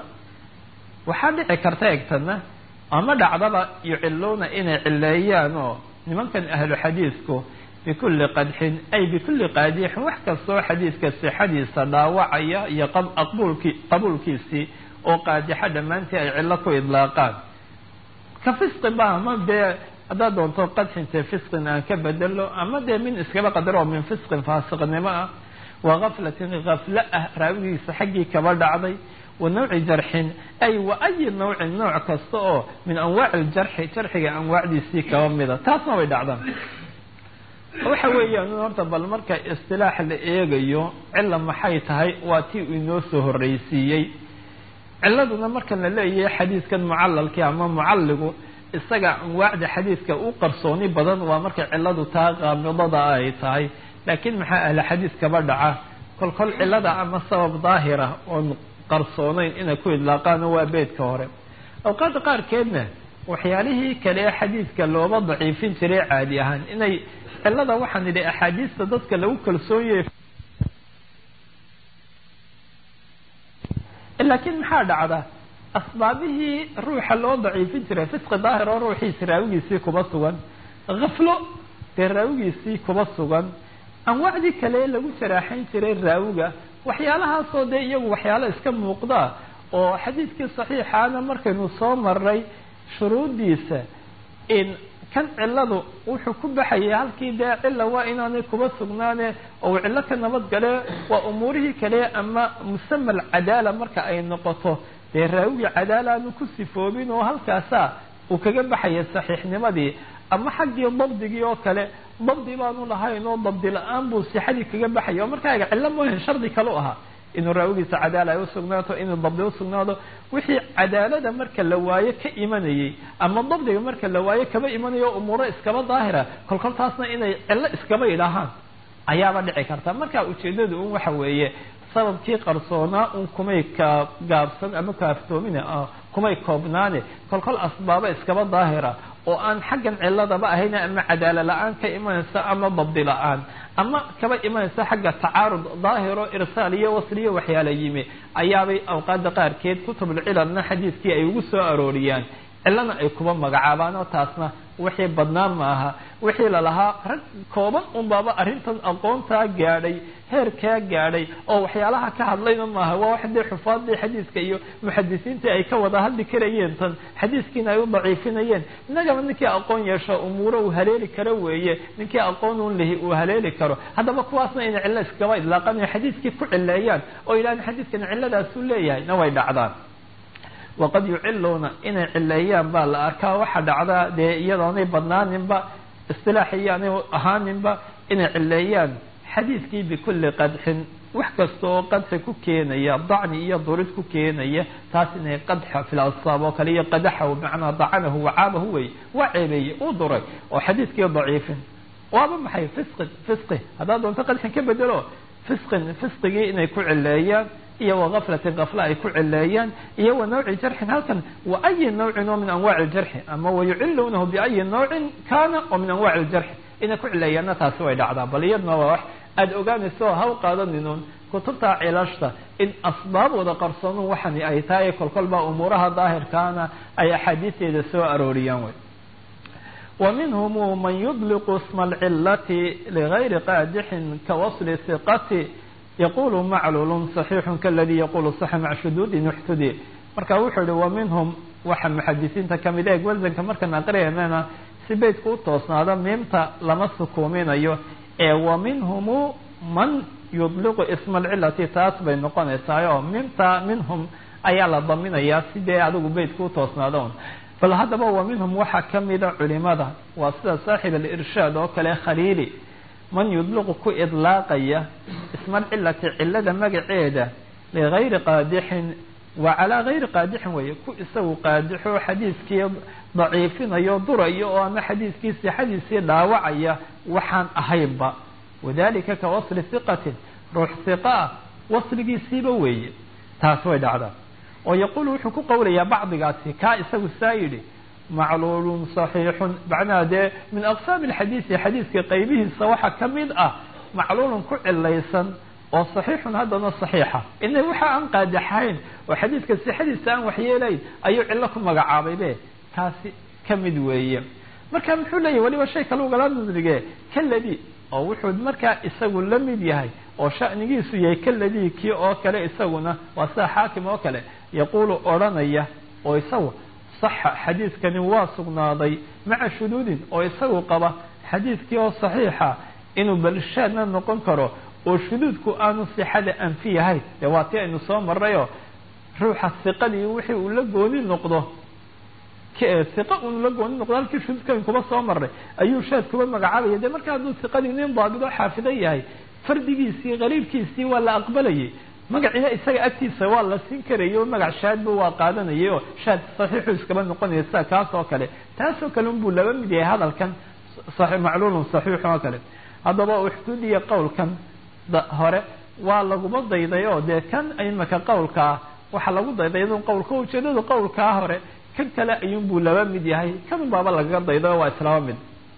waxaa dhici karta egtana ama dhacdaba yuciluuna inay cileeyaan oo nimankan ahlu xadiidku bikulli qadxin ay bikulli qaadixin wax kastoo xadiidka sixadiisa dhaawacaya iyo aqbulki qabuulkiisii oo qaadixa dhammaantii ay cillo ku idlaaqaan ka fisqi ba ama dee haddaad doonto qadxinte fisqin aan ka bedelo ama dee min iskaba qadaro oo min fisqin faasiqnimo ah wa gaflatin gaflo ah raawigiisa xaggii kaba dhacday wa nawci jarxin ay wa ayi nawcin nooc kasta oo min anwaaci ljarxi jarxiga anwaacdiisii kaba mida taasna way dhacdaan waxa weeyaan horta bal marka istilaax la eegayo cilla maxay tahay waa tii uu inoo soo horreysiiyey ciladuna markan la leeyahay xadiidkan mucalalkii ama mucalligu isaga anwaacda xadiidka u qarsooni badan waa markay ciladu taa qaamidada ay tahay laakiin maxaa ahla xadiis kaba dhaca kol kol cilada ama sabab daahira oon qarsoonayn inay ku idlaaqaano waa beedka hore awqaada qaarkeedna waxyaalihii kale ee xadiidka looba daciifin jiray caadi ahaan inay cilada waxaan idhi axaadiista dadka lagu kalsoon yahay laakiin maxaa dhacda asbaabihii ruuxa loo daciifin jiray fisqi daahir oo ruuxiisi raawigiisii kuba sugan khaflo dee raawigiisii kuba sugan anwaacdii kale lagu jaraaxayn jiray raawiga waxyaalahaasoo dee iyagu waxyaalo iska muuqda oo xadiidkii saxiixaana markaynu soo maray shuruuddiisa in kan ciladu wuxuu ku baxayay halkii dee cilla waa inaanay kuba sugnaane oo cillo ka nabadgale waa umuurihii kale ama musama alcadaala marka ay noqoto dee raawigii cadaala aanu ku sifoobin oo halkaasa uu kaga baxaya saxiixnimadii ama xaggii dabdigii oo kale dabdi baanu lahayn oo dabdi la-aan buu sixadii kaga baxaya oo markaaga cillo moohan shardi kale u ahaa inuu raawigiisa cadaala ay usugnaato inuu dabdi usugnaado wixii cadaalada marka la waayo ka imanayay ama dabdiga marka la waayo kaba imanayo umuuro iskaba daahira kolkol taasna inay cillo iskaba idhahaan ayaaba dhici karta marka ujeedadu un waxa weeye sababkii qarsoonaa un kumay ka gaabsan ama kaaftoomin kumay koobnaane kolkol asbaabo iskaba daahira oo aan xaggan ciladaba ahayn ama cadaala la-aan ka imanaysa ama dabdi la-aan ama kaba imanaysa xagga tacaarud daahiro irsaal iyo wasliyo waxyaala yimi ayaabay awqaada qaarkeed kutubulcilalna xadiidkii ay ugu soo arooriyaan cilana ay kuba magacaabaan oo taasna wixii badnaan maaha wixii lalahaa rag kooban unbaaba arrintan aqoontaa gaadhay heerkaa gaadhay oo waxyaalaha ka hadlayna maaha waa wax dee xufaadii xadiiska iyo muxadisiintii ay ka wada hadli karayeen tan xadiiskiina ay u daciifinayeen innagaba ninkii aqoon yeesho umuuro uu haleeli karo weeye ninkii aqoon un lihi uu haleeli karo haddaba kuwaasna inay cillo iskaba idlaaqanayo xadiiskii ku cileeyaan oo yidhahdeen xadiiskan cilladaasuu leeyahay na way dhacdaan waqad yuciluuna inay cileeyaan baa la arkaa waxa dhacdaa dee iyadoonay badnaaninba istilaaxiyo aanay ahaaninba inay cileeyaan xadiidkii bikulli qadxin wax kasta oo qadxi ku keenaya dacni iyo durid ku keenaya taas inay qadxa fil asaab oo kale iyo qadaxahu macnaa dacanahu wacaabahu wey waa ceebeeye uu duray oo xadiidkii daciifin waaba maxay fisqi fisqi haddaad doonto qadxin ka bedelo fisqin fisqigii inay ku cileeyaan iyo wagaflatin kafla ay ku cileeyaan iyo wa nawci jarxin halkan wa ayi nawcin oo min anwaaci ljarxi ama wayuciluunahu biayi nawcin kana oo min anwaaci ljarxi inay ku cileeyaanna taasi way dhacdaa bal iyadna waa wax aada ogaanayso haw qaadaninun kutubta cilashta in asbaab wada qarsoonun waxani ay tahay kolkolba umuuraha daahirkaana ay axaadiisteeda soo arooriyaan wey wa minhum man yudliqu isma alcilati ligayri qaadixin kawasli siqati yaqulu maclulun صaxiixun kaladii yaqulu saxa maca shuduudin uxtudi marka wuxuu yihi wa minhum waxa muxadisiinta kamid eeg wasanka markaan aqriyanana si beydka u toosnaado miimta lama sukuuminayo ee wa minhumu man yudliqu isma alcilati taas bay noqonaysaa oo miimta minhum ayaa la daminayaa sidee adigu beydka u toosnaado bal haddaba wa minhum waxaa kamida culimada waa sida saaxib alirshaad oo kale khaliili man yudliqu ku idlaaqaya isma alcilati cilada magaceeda ligayri qaadixin wa calaa gayri qaadixin weeye ku isagu qaadixo xadiiskii daciifinayo durayo oo ama xadiiskii sixadiisii dhaawacaya waxaan ahaynba wadalika ka wasli hiqatin ruux hiqa ah wasligiisiiba weeye taas way dhacdaa oo yaquulu wuxuu ku qowlayaa bacdigaasi kaa isagu saa yidhi macluulun صaxiixun macnaha dee min aqsaami alxadiisi xadiiska qaybihiisa waxaa ka mid ah macluulun ku cilaysan oo saxiixun haddana saxiixa ina waxa aan qaadaxayn oo xadiiska sixadiisa aan waxyeelayn ayuu cillo ku magacaabay be kaasi ka mid weeye marka muxuu leeyahy waliba shay kale ugala nadrige kaladi oo wuxuu markaa isagu la mid yahay oo sha'nigiisu yahay kaladii kii oo kale isaguna waa sida xaakim oo kale yaquulu odhanaya oo isagu saxa xadiidkani waa sugnaaday maca shuduudin oo isagu qaba xadiidkii oo saxiixa inuu balshaadna noqon karo oo shuduudku aanu sixada anfi yahay dee waa tii aynu soo marrayoo ruuxa siqadii wixii uu la gooni noqdo siqa uun la gooni noqdo halkii shuduudkan kuba soo maray ayuu shaad kuba magacaabaya dee marka hadduu siqadii nin daabidoo xaafida yahay fardigiisii qariibkiisii waa la aqbalayay magaciina isaga agtiisa waa la siin karayay oo magac shaadba waa qaadanayay oo shaad saxiixu iskaba noqonaya sida kaas oo kale taasoo kale unbuu laba mid yahay hadalkan macluulun saxiix oo kale haddaba uxduudiya qowlkan hore waa laguma dayday oo dee kan imaka qowlka ah waxaa lagu dayday iyadun qowlka ujeedadu qowlkaa hore kan kale ayuunbuu laba mid yahay kan baaba lagaga dayday oo waa islaba mid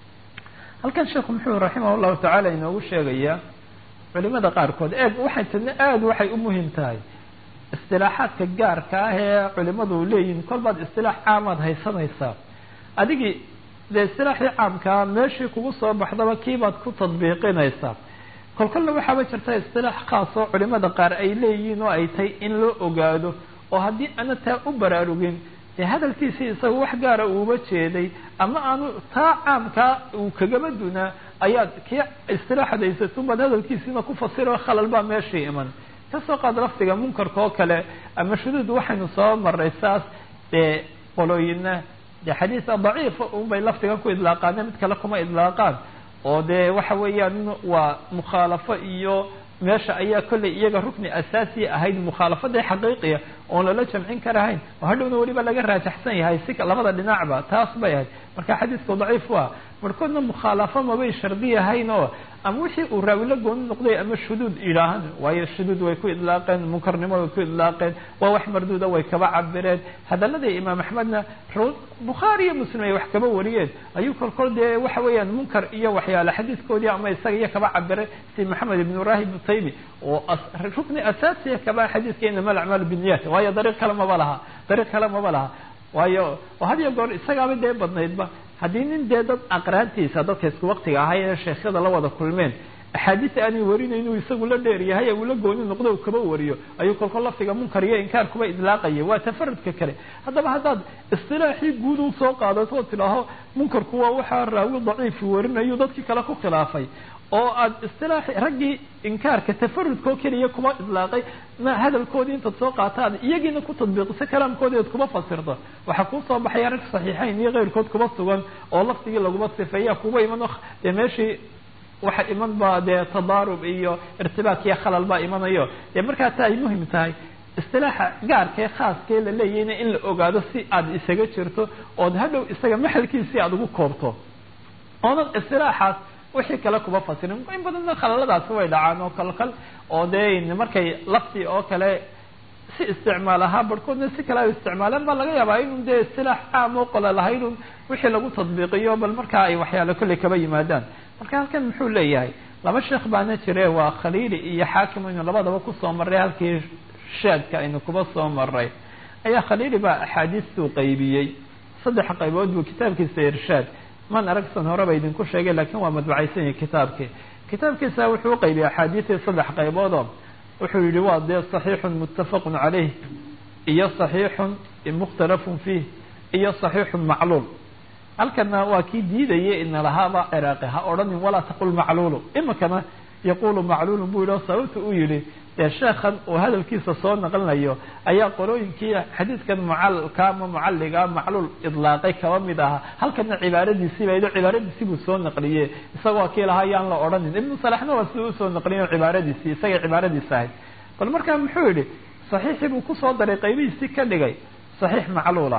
halkan sheekhu muxuu raximah llahu tacaala inoogu sheegayaa culimada qaarkood eeg waxay tadna aada waxay u muhim tahay istilaaxaadka gaarka ah ee culimadu leeyihin kolbaad istilaax caamaad haysanaysaa adigii dee istilaaxii caamkaa meeshii kugu soo baxdaba kiibaad ku tadbiiqinaysaa kolkolna waxaaba jirta istilaax khaas oo culimada qaar ay leeyihiin oo ay tahay in loo ogaado oo haddii ana taa u baraarugin dee hadalkiisii isaga wax gaara uuba jeeday ama aanu taa caamkaa uu kagaba dunaa ayaad kii istilaaxad haysatunbaad hadalkiisiina ku fasiro khalal baa meeshii iman kasoo qaad lafdiga munkarka oo kale ama shuduud waxaynu soo maray saas dee qolooyina dee xadiisa daciifa unbay lafdigan ku idlaaqaane mid kale kuma idlaaqaan oo dee waxa weeyaan waa mukhaalafo iyo meesha ayaa kollay iyaga rukni asaasiya ahayd mukhaalafadii xaqiiqiya oon lala jamcin karahayn oo hadhowna weliba laga raajaxsan yahay si labada dhinacba taas bay ahayd marka xadiisku daciif waa markoodna mukhaalafo mabay shardiyahayn oo ama wixii uu raawilo gooni noqday ama shuduud yidhaahan waayo shuduud way ku idlaaqeen munkarnimo way ku idlaaqeen waa wax marduuda way kaba cabireen hadaladii imaam axmedna bukhaari iyo muslim ay wax kaba wariyeen ayuu kolkol dee waxa weeyaan munkar iyo waxyaale xadiiskoodii ama isaga iyo kaba cabire si maxamed ibn rahib taymi oo rukni asaasiya kaba xadiiska inama alacmaal binniyat waayo dariiq kale maba laha dariiq kale maba laha waayo oo had iyo goor isagaaba dee badnaydba haddii nin dee dad aqraantiisa dadka isku waktiga ahay ee sheekhyada la wada kulmeen axaadiis aanay warinayn inuu isagu la dheer yahay uu la gooni noqdo u kaba wariyo ayuu kolkol lafdiga munkar iyo inkaar kuba idlaaqaya waa tafarudka kale haddaba haddaad istilaaxii guud u soo qaadato oo tidhaaho munkarku waa waxaa raawi daciifi warinayo dadkii kale ku khilaafay oo aad istilaaxi raggii inkaarka tafarudkoo keliya kuma idlaaqay ma hadalkoodii intaad soo qaataad iyagiina ku tadbiiqiso kalaamkoodii ad kuma fasirto waxaa kuu soo baxaya rag saxiixayn iyo keyrkood kuba sugan oo lafdigii laguma sifeeya kuba iman dee meeshii waxa iman ba dee tadaarub iyo irtibaak iyo khalal baa imanayo dee markaa taa ay muhim tahay istilaaxa gaarkee khaaskee la leeyahayna in la ogaado si aad isaga jirto ood hadhow isaga maxalkiisii aada ugu koobto oonan istilaaxaas wixii kale kuba fasirin in badanna khalaladaasi way dhacaan oo kalkal oo dee markay lafti oo kale si isticmaal ahaa barhkoodna si kale ay isticmaaleen baa laga yaabaa inun dee istilaax caam oo qola lahaynun wixii lagu tadbiiqiyo bal markaa ay waxyaale kolley kaba yimaadaan marka halkan muxuu leeyahay laba sheekh baana jire waa khaliili iyo xaakim aynu labadaba kusoo marray halkii shaadka aynu kuba soo maray ayaa khaliili baa axaadiistuu qaybiyey saddex qaybood buu kitaabkiisa irshaad man aragsan horeba idinku sheegay lakin waa madbacaysan yahi kitaabkii kitaabkiisa wuxuu uqaybiyey axaadiistii saddex qayboodoo wuxuu yihi waa dee صaxiixun muttafaqun calayh iyo صaxiixun mukhtalafun fiih iyo صaxiixun macluul halkana waa kii diidayay ina lahaaba ciraaqi ha odhanin walaa taqul macluulu imikana yaqulu macluulun buu yihi sababta uu yihi dee sheekhan uu hadalkiisa soo naqlinayo ayaa qolooyinkii xadiidkan mucalka ama mucalliga macluul idlaaqay kaba mid ahaa halkana cibaaradiisii baa cibaaradiisii buu soo naqliye isagoo kii lahaa yaan la odhanin ibnu salaxna waa siduu usoo naqliyo cibaaradiisii isagay cibaaradiisa ahayd bal markaa muxuu yihi saxiixii buu kusoo daray qaybihiisii ka dhigay saxiix macluula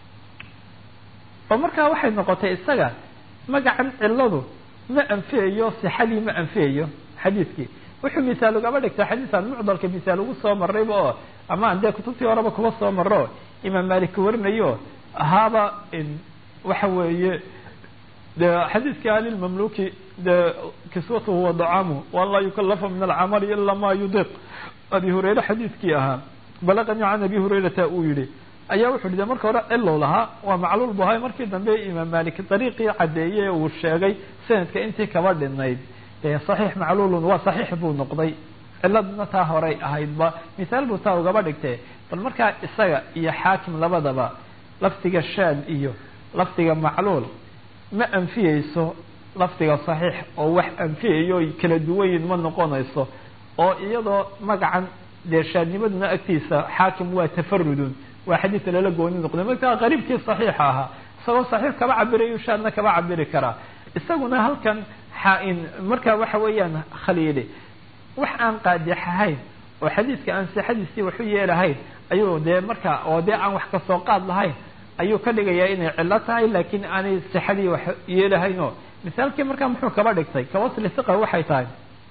oo markaa waxay noqotay isaga magacan ciladu ma anfiyayo sixadii ma anfiyayo xadiidkii wuxuu misaal ugaba dhigtay xadiisaan mucdalka misaal ugu soo marayba oo ama an dee kutubtii horeba kuba soo maro imaam malik warinayo ahaaba waxa weeye de xadiiskii alilmamluki de kiswatuhu wa dacaamuhu waan laa yukalafa min alcamali ila ma yudiq abi hurayre xadiiskii ahaa balaqani can abi hurayrata uu yihi ayaa wuxu de marka hore cilow lahaa waa macluul bu ahay markii dambe imaam malik dariiqii caddeeye uu sheegay sanadka intii kaba dhinayd dee saxiix macluulun waa saxiix buu noqday ciladna taa horey ahaydba misaal buu taa ugaba dhigtee bal markaa isaga iyo xaakim labadaba lafdiga shaad iyo lafdiga macluul ma anfiyeyso lafdiga saxiix oo wax anfiyayo kala duwanyin ma noqonayso oo iyadoo magacan dee shaadnimaduna agtiisa xaakim waa tafarudun waa xadiis lala gooni noqday markaa qariibkii saxiixa ahaa isagoo saxiix kaba cabirayo shaadna kaba cabiri karaa isaguna halkan xaain marka waxa weeyaan khaliili wax aan qaadix ahayn oo xadiiska aan sixadiisii waxu yeelahayn ayuu dee marka oo dee aan wax kasoo qaad lahayn ayuu ka dhigayaa inay cillo tahay laakiin aanay sixadii wax yeelahaynoo misaalkii markaa muxuu kaba dhigtay kawasli hiqa waxay tahay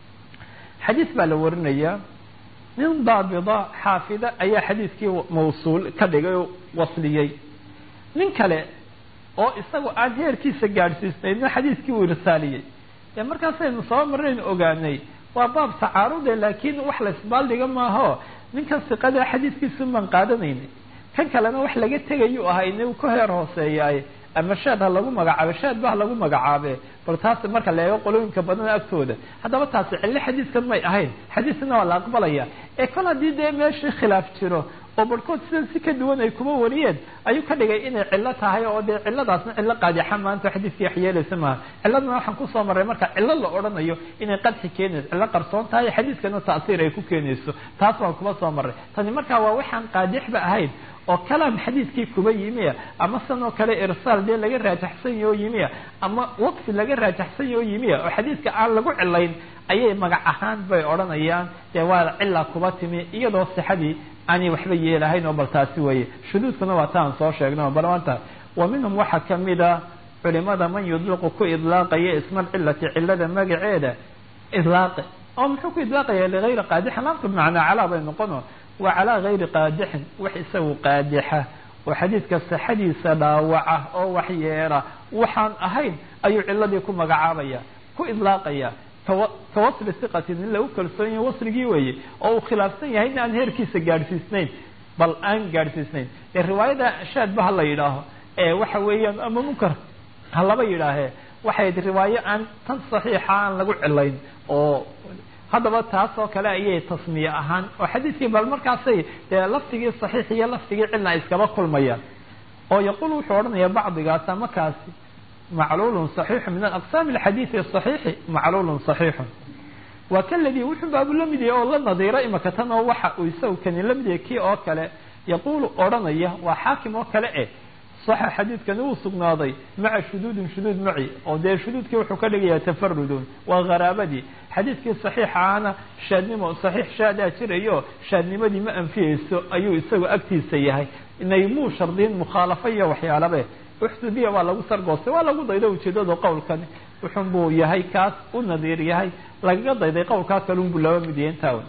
xadiis baa la warinayaa nin daabida xaafida ayaa xadiiskii mawsuul ka dhigay oo wasliyey nin kale oo isagu aan heerkiisa gaadhsiisnaydna xadiiskii uu irsaaliyey dee markaasaynu soo maraynu ogaanay waa baab tacaarude laakiin wax la isbaaldhiga maaho ninkan siqada xadiiskiisu maan qaadanayni kan kalena wax laga tegayu ahaa in ka heer hooseeyaay ama shaad ha lagu magacaabe shaad ba ha lagu magacaabe bal taas marka la eego qolooyinka badan agtooda haddaba taasi cillo xadiiskan may ahayn xadiiskana waa la aqbalaya ee kol haddii dee meeshii khilaaf jiro oo barhkood sidan si ka duwan ay kuma wariyeen ayuu ka dhigay inay cillo tahay oo dee cilladaasna cillo qaadixa maanta xadiiskii wax yeelaysa maaha cilladana waxaan kusoo marray marka cillo la odhanayo inay qadxi keenayso cillo qarsoon tahay xadiiskana ta'siir ay ku keenayso taas waan kuma soo marray tani markaa waa waxaan qaadixba ahayn oo kalaam xadiidkii kuba yimiya ama sanoo kale irsaal dee laga raajaxsanyao yimiya ama waqfi laga raajaxsanyao yimiya oo xadiidka aan lagu cilayn ayay magac ahaan bay odhanayaan dee waa cila kuba timi iyadoo sixadii aanay waxba yeelahayn oo bal taasi weeye shuduudkuna waa taan soo sheegna bal maanta wa minhum waxaa kamida culimada man yudliqu ku idlaaqaya isma cilati cilada magaceeda idlaaqi oo muxuu ku idlaaqaya ligayri qaadixin laamtu bimacnaa calaa bay noqono wa calaa gayri qaadixin wax isagu qaadixa oo xadiidka sixadiisa dhaawaca oo wax yeela waxaan ahayn ayuu ciladii ku magacaabaya ku idlaaqaya kawasli siqati nin lagu kalsoon yahay wasligii weeye oo uu khilaafsan yahay in aan heerkiisa gaadhsiisnayn bal aan gaadhsiisnayn ee riwaayada shaadba ha la yidhaaho ee waxa weeyaan ama munkar ha laba yidhaahee waxay riwaayo aan tan saxiixa aan lagu cilayn oo haddaba taas oo kale ayay tasmiye ahaan oo xadiidkii bal markaasay dee laftigii saxiix iyo laftigii cilna iskaba kulmayaan oo yaquul wuxuu odhanaya bacdigaas ama kaasi macluulun صaxiixu min aqsaami alxadiidi صaxiixi macluulun صaxiixu waa kaladii wuxuu baabu la mid yahay oo la nadiiro imaka tan oo waxa uu isagu kani la mid yahay kii oo kale yaquulu odhanaya waa xaakim oo kale eh saxa xadiidkani wuu sugnaaday maca shuduudin shuduud maci oo dee shuduudkii wuxuu ka dhigayaa tafarudun waa haraabadii xadiidkii saxiixa ahna shaadnimo saxiix shaadaa jirayo shaadnimadii ma anfiyeyso ayuu isagu agtiisa yahay naymuu shardiin mukhaalafo iyo waxyaalabe uxdudiya waa lagu sargoostay waa lagu dayday ujeedada qowlkani wuxun buu yahay kaas u nadiir yahay lagaga dayday qowlkaa kalun buu laba mid yahay intaa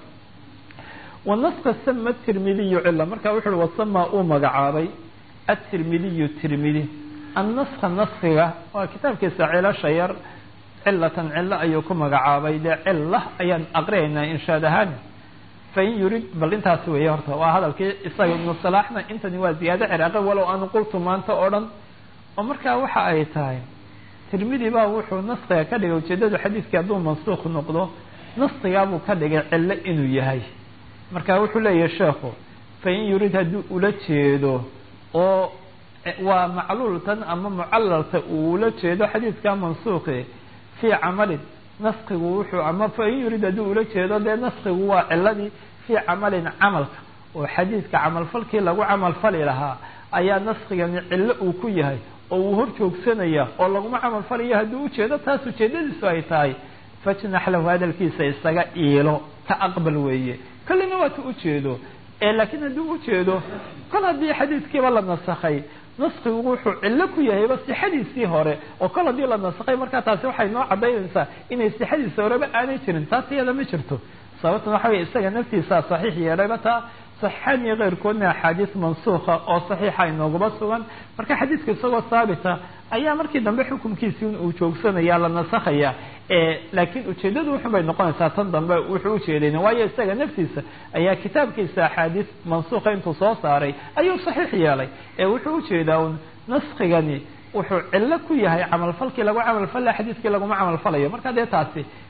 wanaska sama tirmidiyu cila marka wuxu uhi wasama uu magacaabay atirmidiyu tirmidi annaska naskiga waa kitaabkiisa cilasha yar cilatan cilo ayuu ku magacaabay dee cila ayaan aqriyaynaa inshaad ahaan fain yurid bal intaasi weeye horta waa hadalkii isaga ibnu salaaxna intani waa ziyaado ciraaqi walow aanu qultu maanta oo dhan oo markaa waxa ay tahay tirmidi baa wuxuu naskiga ka dhigay ujeedada xadiidkii hadduu mansuuq noqdo naskigaabuu ka dhigay cilo inuu yahay marka wuxuu leeyahay sheekhu fain yurid haddii ula jeedo oo waa macluultan ama mucalalta uu ula jeedo xadiidka mansuuqi fii camalin naskigu wuxuu ama fain yurid haddii ula jeedo dee naskigu waa ciladii fii camalin camalka oo xadiidka camalfalkii lagu camalfali lahaa ayaa naskigani cillo uu ku yahay oo uu hor joogsanaya oo laguma camalfalayo haddii ujeedo taas ujeedadiisu ay tahay fajnax lahu hadalkiisa isaga iilo ka aqbal weeye kollina waa ta ujeedo laakiin haddii ujeedo kol haddii xadiidkiiba la nasakhay naskigu wuxuu cillo ku yahayba sixadiisii hore oo kol haddii la nasakhay markaa taasi waxay noo cadaynaysaa inay sixadiisa horeba aanay jirin taas iyada ma jirto sababtan waxa wey isaga naftiisaa saxiix yeelayba taa saxiixaan iyo keyrkoodna axaadiis mansuuka oo saxiixa inoogaba sugan marka xadiidka isagoo haabita ayaa markii dambe xukunkiisi uu joogsanaya la nasakhaya laakiin ujeedadu wuxun bay noqonaysaa tan dambe wuxuu ujeedayn waayo isaga naftiisa ayaa kitaabkiisa axaadiis mansuuka intuu soo saaray ayuu saxiix yeelay ee wuxuu ujeedaa un naskigani wuxuu cillo ku yahay camalfalkii lagu camalfalaya xadiidkii laguma camalfalayo marka dee taasi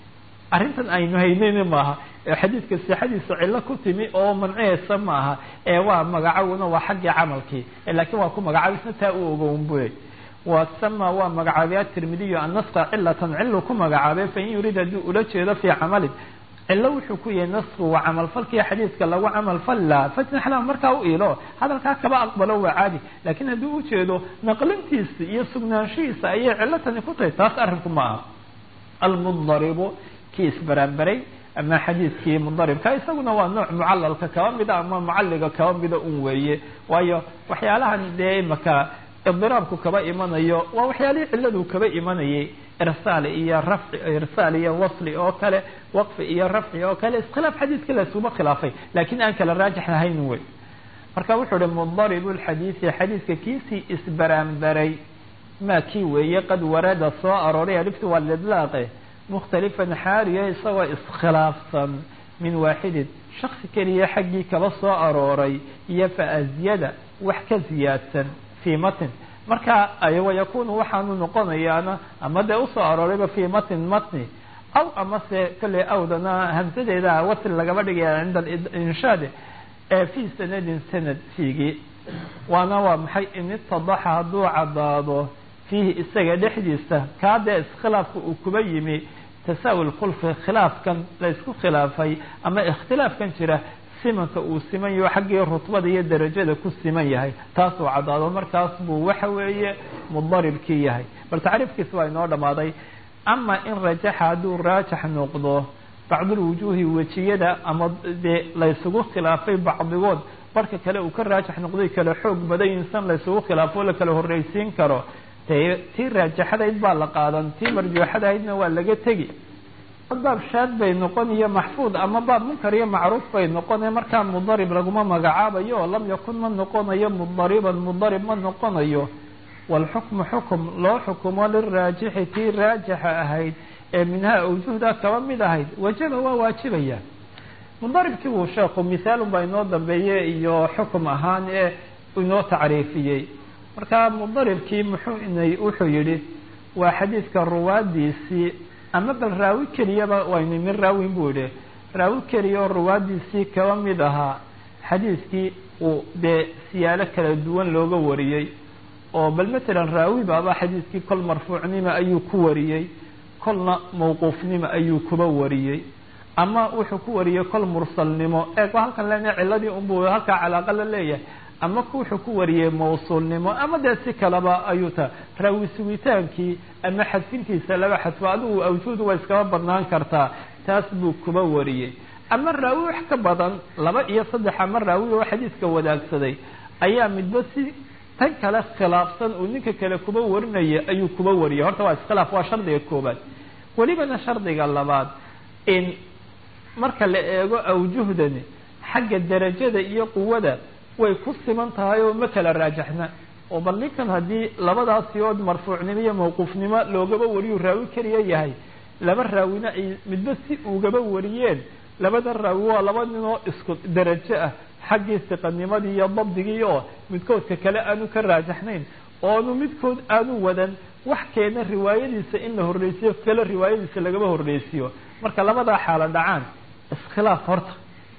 arrintan aynu haynayna maaha xadiidka sixadiisa cillo ku timi oo mancihaysa maaha ee waa magacawna waa xaggii camalkii laakiin waa ku magacaabisna taa u ogown buy wasama waa magacaabay atirmidiyu annasqa cilatan cilu ku magacaabay fain yuriid haddii ula jeedo fii camalin cilo wuxuu ku yahay nasku waa camalfalkii xadiidka lagu camalfalla fatnaxla markaa u iilo hadalkaa kaba aqbalo waa caadi laakiin haddii ujeedo naqlintiisa iyo sugnaanshihiisa ayay cilotani ku tahay taas arrinku ma aha almudaribu kii isbaraanbaray ama xadiidkii mudaribka isaguna waa nooc mucalalka kaba mida ama mucalliga kaba mida un weeye waayo waxyaalahan dee imaka idiraabku kaba imanayo waa waxyaalihii ciladu kaba imanayay irsaal iyo rafci irsaal iyo wasli oo kale waqfi iyo rafci oo kale iskhilaaf xadiidka laysuma khilaafay laakiin aan kala raajix lahayn wey marka wuxuu uhi mudaribu lxadiidi xadiidka kiisii isbaraanbaray maa kii weeye qad warada soo arooray aliftu waa lidlaaqe mukhtalifan xaariya isagoo iskhilaafsan min waaxidin shaksi keliya xaggii kaba soo arooray iyo fa azyada wax ka ziyaadsan fii matin marka wayakunu waxaanu noqonayaana ama dee usoo aroorayba fii matin matni aw amase kolley awdana hamsadeeda wasl lagaba dhigaya cinda inshaade ee fii sanadin sanad fiigii waana waa maxay in itadaxa hadduu caddaado fiihi isaga dhexdiisa kaa dee iskhilaafka uu kuba yimi tasaawi lkhulfi khilaafkan la isku khilaafay ama ikhtilaafkan jira simanka uu siman yaho xaggii rutbada iyo darajada ku siman yahay taasuu caddaado markaas buu waxa weeye mudaribkii yahay bal tacriifkiis waa inoo dhammaaday ama in rajaxa hadduu raajax noqdo bacdulwujuuhi wejiyada ama dee laysugu khilaafay bacdigood barka kale uu ka raajax noqday kala xoog badan insan laysugu khilaafo la kala horreysiin karo dee tii raajaxadayd baa la qaadan tii marjuuxadahaydna waa laga tegi baab shaad bay noqon iyo maxfuud ama baab munkar iyo macruuf bay noqone markaa mudarib laguma magacaabayo lam yakun ma noqonayo mudariban mudarib ma noqonayo walxukmu xukum loo xukumo liraajixi tii raajixa ahayd ee minhaa awjuhda kaba mid ahayd wajaba waa waajibaya mudaribkii wuu sheekhu mithaalun baa inoo dambeeye iyo xukum ahaan ee inoo tacriifiyey marka mudaribkii muxuu inay wuxuu yidhi waa xadiidka ruwaadiisii ama bal raawi keliyaba waynu min raawin buu yihi raawi keliya oo ruwaadiisii kaba mid ahaa xadiidkii uu dee siyaalo kala duwan looga wariyey oo bal matalan raawi baaba xadiidkii kol marfuucnimo ayuu ku wariyey kolna mawquufnimo ayuu kuba wariyey ama wuxuu ku wariyey kol mursalnimo eeg halkan lena ciladii unbuu halkaa calaaqa la leeyahay ama wuxuu ku wariyey mawsuulnimo ama dee si kaleba ayuu ta raawi sugitaankii ama xadfintiisa laba xadfo adigu awjuudu waa iskaba badnaan kartaa taas buu kuba wariyey ama raawi wax ka badan laba iyo saddex ama raawi oo xadiiska wadaagsaday ayaa midba si tan kale khilaafsan uu ninka kale kuba warinaya ayuu kuba wariyay horta waa iskhilaaf waa shardiga koobaad welibana shardiga labaad in marka la eego awjuhdani xagga darajada iyo quwada way ku siman tahay oo ma kala raajaxna oo bal ninkan haddii labadaasi ood marfuucnimo iyo mawquufnimo loogaba wariyu raawi keliya yahay laba raawina ay midba si ugaba wariyeen labada raawi waa laba nin oo isku darajo ah xaggii siqanimadii iyo dabdigii oo midkoodka kale aanu ka raajaxnayn oonu midkood aanu wadan wax keena riwaayadiisa in la horreysiyo kale riwaayadiisa lagaba horreysiyo marka labadaa xaalo dhacaan iskhilaaf horta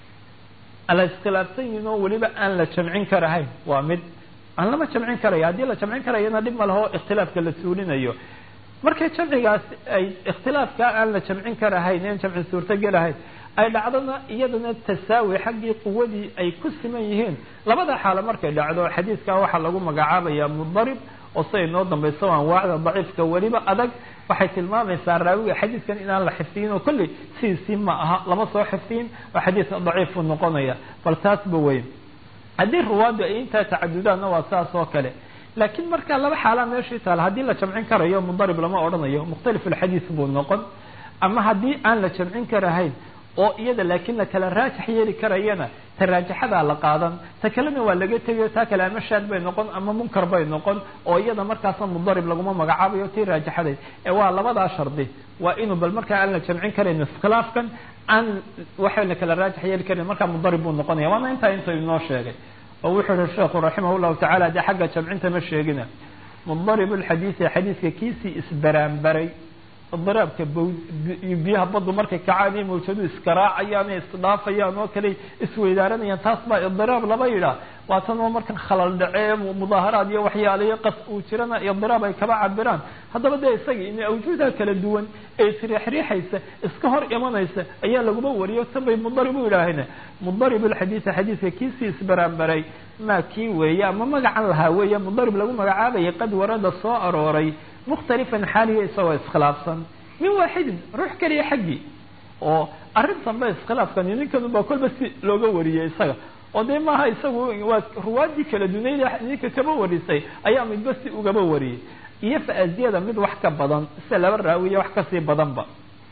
ala iskhilaafsan yihin oo weliba aan la jamcin karahayn waa mid aan lama jamcin karaya haddii la jamcin karayana dhib ma laho ikhtilaafka la suulinayo markay jamcigaas ay ikhtilaafkaa aan la jamcin karahayn in jamci suurtogelahayn ay dhacdona iyadana tasaawi xaggii quwadii ay ku siman yihiin labada xaalo markay dhacdo xadiidkaa waxaa lagu magacaabaya mudarib oo siday noo dambayso anwaacda daciifka weliba adag waxay tilmaamaysaa raawiga xadiidkan inaan la xifdiyin oo kolley sidiisii ma aha lama soo xifdiyin oo xadiidka daciifu noqonaya bal taasba weyn haddii ruwaadu ay intaa tacadudaanna waa saas oo kale laakiin marka laba xaalaa meeshii taala haddii la jamcin karayo mudarib lama odhanayo mukhtalif ulxadiid buu noqon ama haddii aan la jamcin karahayn oo iyada laakiin la kala raajax yeeli karayana ta raajaxadaa la qaadan ta kalena waa laga tegayo taa kale ama shaad bay noqon ama munkar bay noqon oo iyada markaasa mudarib laguma magacaabayo tii raajaxadeed ee waa labadaa shardi waa inuu bal markaa aan la jamcin karayn iskhilaafkan aan waxa la kala raajax yeeli karan markaa mudarib buu noqonaya waana intaa inta inoo sheegay oo wuxuu yihi sheekhu raximah llahu tacala dee xagga jamcinta ma sheegina mudarib lxadiidi xadiidka kiisii isbaraanbaray idiraabka biyaha baddu markay kacaan iyo mawjadu iskaraacayaan isdhaafayaan oo kale isweydaaranayaan taas baa idiraab laba yidhaah waa tan oo markan khalal dhacee mudaaharaad iyo waxyaalayo qas uu jirana idiraab ay kaba cabiraan haddaba dee isaga in awjuudaha kala duwan ee isriixriixaysa iska hor imanaysa ayaa laguma wariyo tan bay mudarib u yidhaaheen mudarib alxadiida xadiidka kiisii isbaraanbaray maa kii weeye ama magacan lahaa weeye mudarib lagu magacaabayay qad warada soo arooray mukhtalifan xaaliya isagoo iskhilaafsan min waaxidin ruux keliya xaggii oo arrintan ba iskhilaafkani ninkanubaa kolba si looga wariyey isaga oo dee maaha isagu waa ruwaadii kala dunayd ninka kaba warisay ayaa midba si ugaba wariyey iyo faaziyada mid wax ka badan sida laba raawiya wax kasii badanba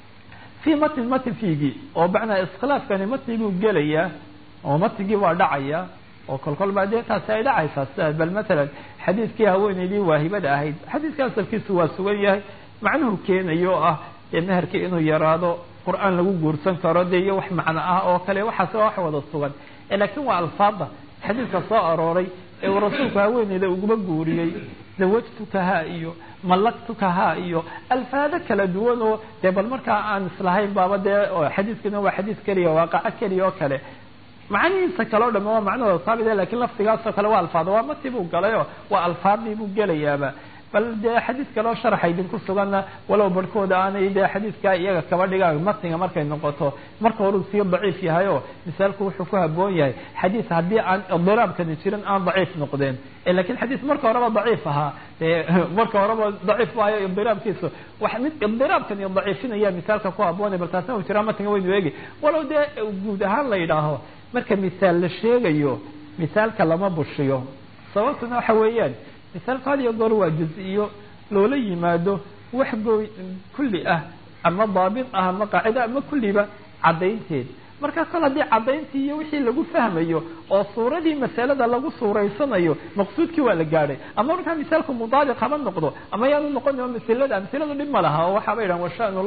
fii matn matn fiigii oo macnaa iskhilaafkani matniguu gelayaa oo matnigii waa dhacaya oo kolkol baa dee taasi ay dhacaysaa sida bal matalan xadiidkii haweeneydii waahibada ahayd xadiidka asalkiisu waa sugan yahay macnuhu keenayo oo ah dee meherkii inuu yaraado qur-aan lagu guursan karo dee iyo wax macno ah oo kale waxaas waa wax wada sugan laakiin waa alfaada xadiidka soo arooray ee uu rasuulku haweeneyda uguma guuriyey zawajtukaha iyo mallaktukaha iyo alfaado kala duwan oo dee bal markaa aan islahayn baaba dee xadiidkina waa xadiid keliya waaqaco keliya oo kale macnihiisa kale o dhame waa macnahooda saabit lakin lafdigaasoo kale waa alfaado waa mati buu galayoo waa alfaadii buu gelayaaba bal dee xadiid kaleo sharaxa idinku suganna walow barhkooda aanay dee xadiidkaa iyaga kaba dhigaan matniga markay noqoto marka horuu sii daciif yahay oo misaalku wuxuu ku haboon yahay xadiid haddii aan idiraabkani jirin aan daciif noqdeen lakin xadiid marka horeba daciif ahaa dee marka horeba daciif waayo idiraabkiisu wax mid idiraabkani daciifinaya misaalka ku haboonay bal taasna uu jiraa matniga waynu eegi walow dee guud ahaan la yidhaaho marka misaal la sheegayo misaalka lama bushiyo sababtuna waxa weeyaan misaalku had iyo goor waa juz-iyo loola yimaado wax gooy kulli ah ama daabit ah ama qaacida ama kulliba caddaynteed marka kol haddii caddayntii iyo wixii lagu fahmayo oo suuradii masalada lagu suuraysanayo maqsuudkii waa la gaadhay ama markaa misaalku mudaabiq haba noqdo ama yaanu noqon masilada amsiladu dhib ma laha oo waxaaba yidhahan washanu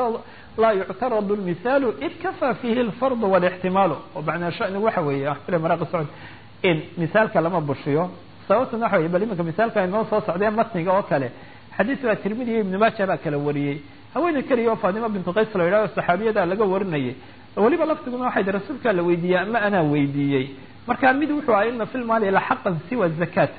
laa yuctaradu lmisaalu id kafaa fihi lfardu walixtimaalu oo macnaa shanigu waxa weeye axfile maraaqi socod in misaalka lama bushiyo sababtuna waxa wey bal iminka misaalka inoo soo socdee matniga oo kale xadiis baa tirmidi iyo ibnu maaja baa kala wariyey haweeney keliya oo fatima bintu qays la yidhahdo saxaabiyada laga warinayay weliba laftiguna waxay ti rasuulkaa la weydiiyey ama anaa weydiiyey marka mid wuxuu ahaa ina fi lmaali la xaqan siwa zakat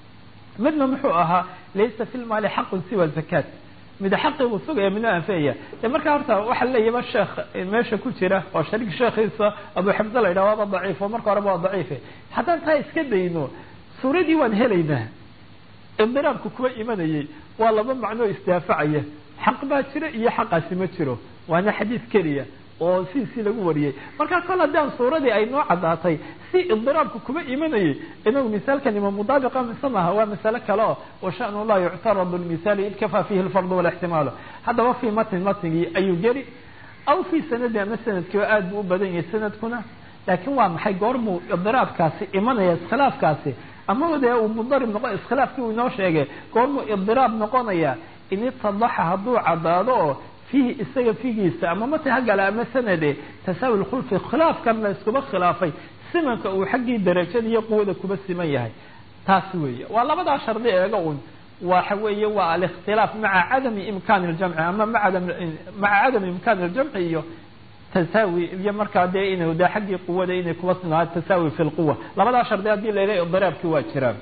midna muxuu ahaa laysa fi lmaali xaqun siwa zakat mid xaqi buu sugaya midna anfeya de marka horta waxa leeyaba sheekh meesha ku jira oo shariik sheekhiisa abu xamse la yidhah waaba daciif oo marka horeba waa daciife haddaan taa iska dayno suuradii waan helaynaa idiraabku kuwa imanayay waa laba macnoo isdaafacaya xaq baa jira iyo xaqaasi ma jiro waana xadiid keliya oo sidiisii lagu wariyey markaa kol haddaan suuradii ay noo caddaatay si idiraabku kuma imanayay inagu misaalkan ima mudaabiqa mise maha waa masale kale oo washanu laa yuctaradu lmisaali id kafaa fihi lfardu walixtimaalu haddaba fii matnin matnigii ayuu geli aw fii sanadi ama sanadkii oo aad buu u badan yahay sanadkuna laakiin waa maxay goormuu idiraabkaasi imanaya iskhilaafkaasi ama dee uu mudarib noqo iskhilaafkii uu inoo sheegay goormuu idiraab noqonaya in itadaxa hadduu caddaado oo fiihi isaga figiisa ama mati hagala ama sanade tasaawi lkhulfi khilaafkan la iskuba khilaafay simanka uu xaggii darajada iyo quwada kuba siman yahay taasi weeye waa labadaa shardi eega un waxa weeye waa alikhtilaaf maca cadami imkaani ljamci ama maca cadami imkaani ljamci iyo tasaawi iyo markaa dee inu de xaggii quwada inay kuba sinaa tasaawi fi lquwa labadaa shardi haddii la yidhaha idiraabkii waa jiraan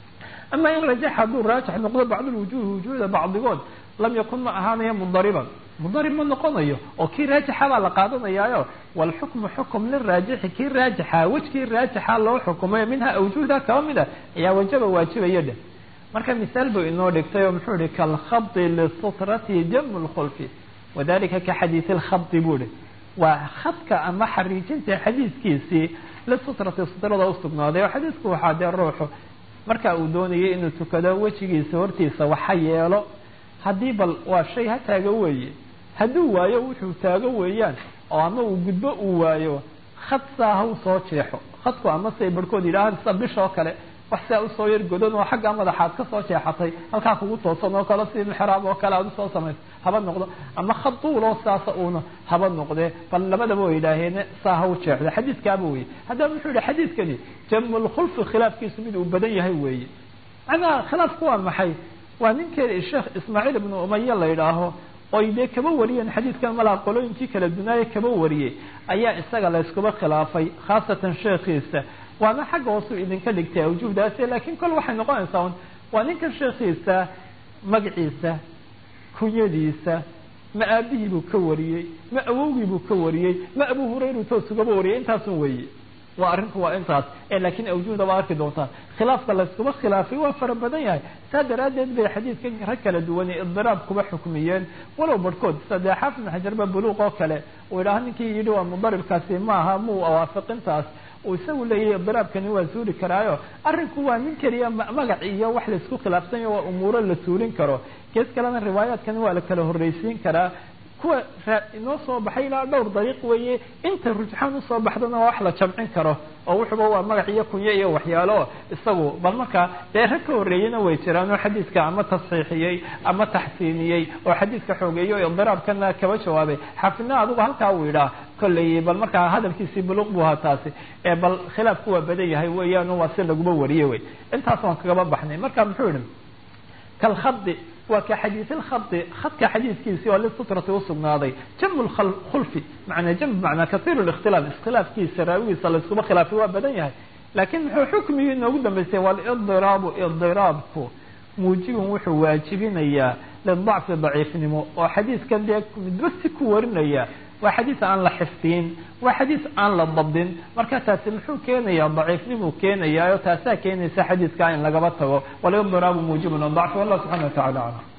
ama in rajax hadduu raajix noqdo bacdulwujuhi wujuuda bacdigood lam yakun ma ahaanaya mudariban mudarib ma noqonayo oo kii raajixa baa la qaadanayaayo walxukmu xukum liraajixi kii raajixa wejkii raajixa loo xukumay minha awjuhda kaba mid a ayaa wajaba waajibaya dheh marka misaal buu inoo dhigtay oo muxuu ihi kalkhabdi lisutrati jamu lkhulfi wadalika ka xadiisi lkhabdi buu ihi waa khadka ama xariijinta xadiiskiisii lisutrati sutrada usugnaaday oo xadiisku waxaa dee ruuxu marka uu doonayay inuu tukado wejigiisa hortiisa waxa yeelo haddii bal waa shay ha taago weeye hadduu waayo wuxuu taago weeyaan oo ama uu gudbo uu waayo khad saa ha usoo jeexo khadku ama siay barhkood yidhaahaan sida bisha oo kale wax saa usoo yar godan oo xaggaa madaxaad ka soo jeexatay halkaa kugu toosan oo kale si mixraab oo kale aad usoo samayso haba noqdo ama khad duuloo saasa uuna haba noqdee bal labadaba way yidhaaheen saa ha u jeexdo xadiidkaaba weye haddaba muxuu yihi xadiidkani jamulkhulfi khilaafkiisu mid uu badan yahay weeye macnaha khilaafku waa maxay waa ninkeeda sheekh ismaaciil ibnu umaya la yidhaaho oo nin kale isaguna daciifa oo marka horeba daciif oo marka horeba daciife haddaan taa iska dayno suuradii waan helaynaa laakiin misaalku oy dee kaba wariyeen xadiidkan malaa qolooyinkii kala dunaaye kaba wariyey ayaa isaga la yskuba khilaafay khaasatan sheekhiisa waana xagga hoosu idinka dhigtay awjuhdaasi laakiin kol waxay noqonaysaa un waa ninkan sheekhiisa magaciisa kunyadiisa ma aabihii buu ka wariyey ma awowgii buu ka wariyey ma abu hurayru toosugaba wariyay intaasun weeye waa arrinku waa intaas ee laakiin awjuhda waa arki doontaa khilaafka layskuma khilaafay waa fara badan yahay saa daraaddeed bay xadiidka rag kala duwan ee idiraab kuba xukmiyeen walow barhkood sadee xaafid ibn xajarba buluuq oo kale uu yidhaha ninkii yidhi waa mudaribkaasi maaha muu awaafiqintaas uu isagu leeyahay idiraabkani waa suuli karaayo arrinku waa nin keliya magac iyo wax laisku khilaafsanyo waa umuuro la suulin karo gees kalena riwaayaadkani waa la kala horreysiin karaa kuwa inoo soo baxay ilaa dhowr dariiq weeye inta rujxaan usoo baxdana waa wax la jamcin karo oo wuxuba waa magac iyo kunyo iyo waxyaalo isagu bal markaa dee rag ka horreeyena way jiraan oo xadiidka ama tasxiixiyey ama taxsiiniyey oo xadiidka xoogeeyey oo idiraabkana kaba jawaabay xafidna adigu halkaa uu yidhaah kolley bal markaa hadalkiisii buluq buu ahaa taasi ee bal khilaafku waa badan yahay weeyaan waa si laguma wariyey wey intaas waan kagaba baxnay marka muxuu yihi kalkhadi waa ka xadiid lkhadi khadka xadiidkiisii oo lisutrati usugnaaday jamcu khulfi manaa jam manaa kaiir اkhtilaaf iskhilaafkiisa raawigiisa layskuma khilaafay waa badan yahay laakiin muxuu xukmigii inoogu dambeystay walidiraabu idiraabku muujibun wuxuu waajibinayaa lidacfi daciifnimo oo xadiidkan dee midba si ku warinaya waa xadiis aan la xifdiyin waa xadiis aan la dabdin marka taasi muxuu keenayaa daciifnimuu keenayaayo taasaa keenaysa xadiidka in lagaba tago walidiraabu muujibun dacfi wallah subxana wa tacala aclam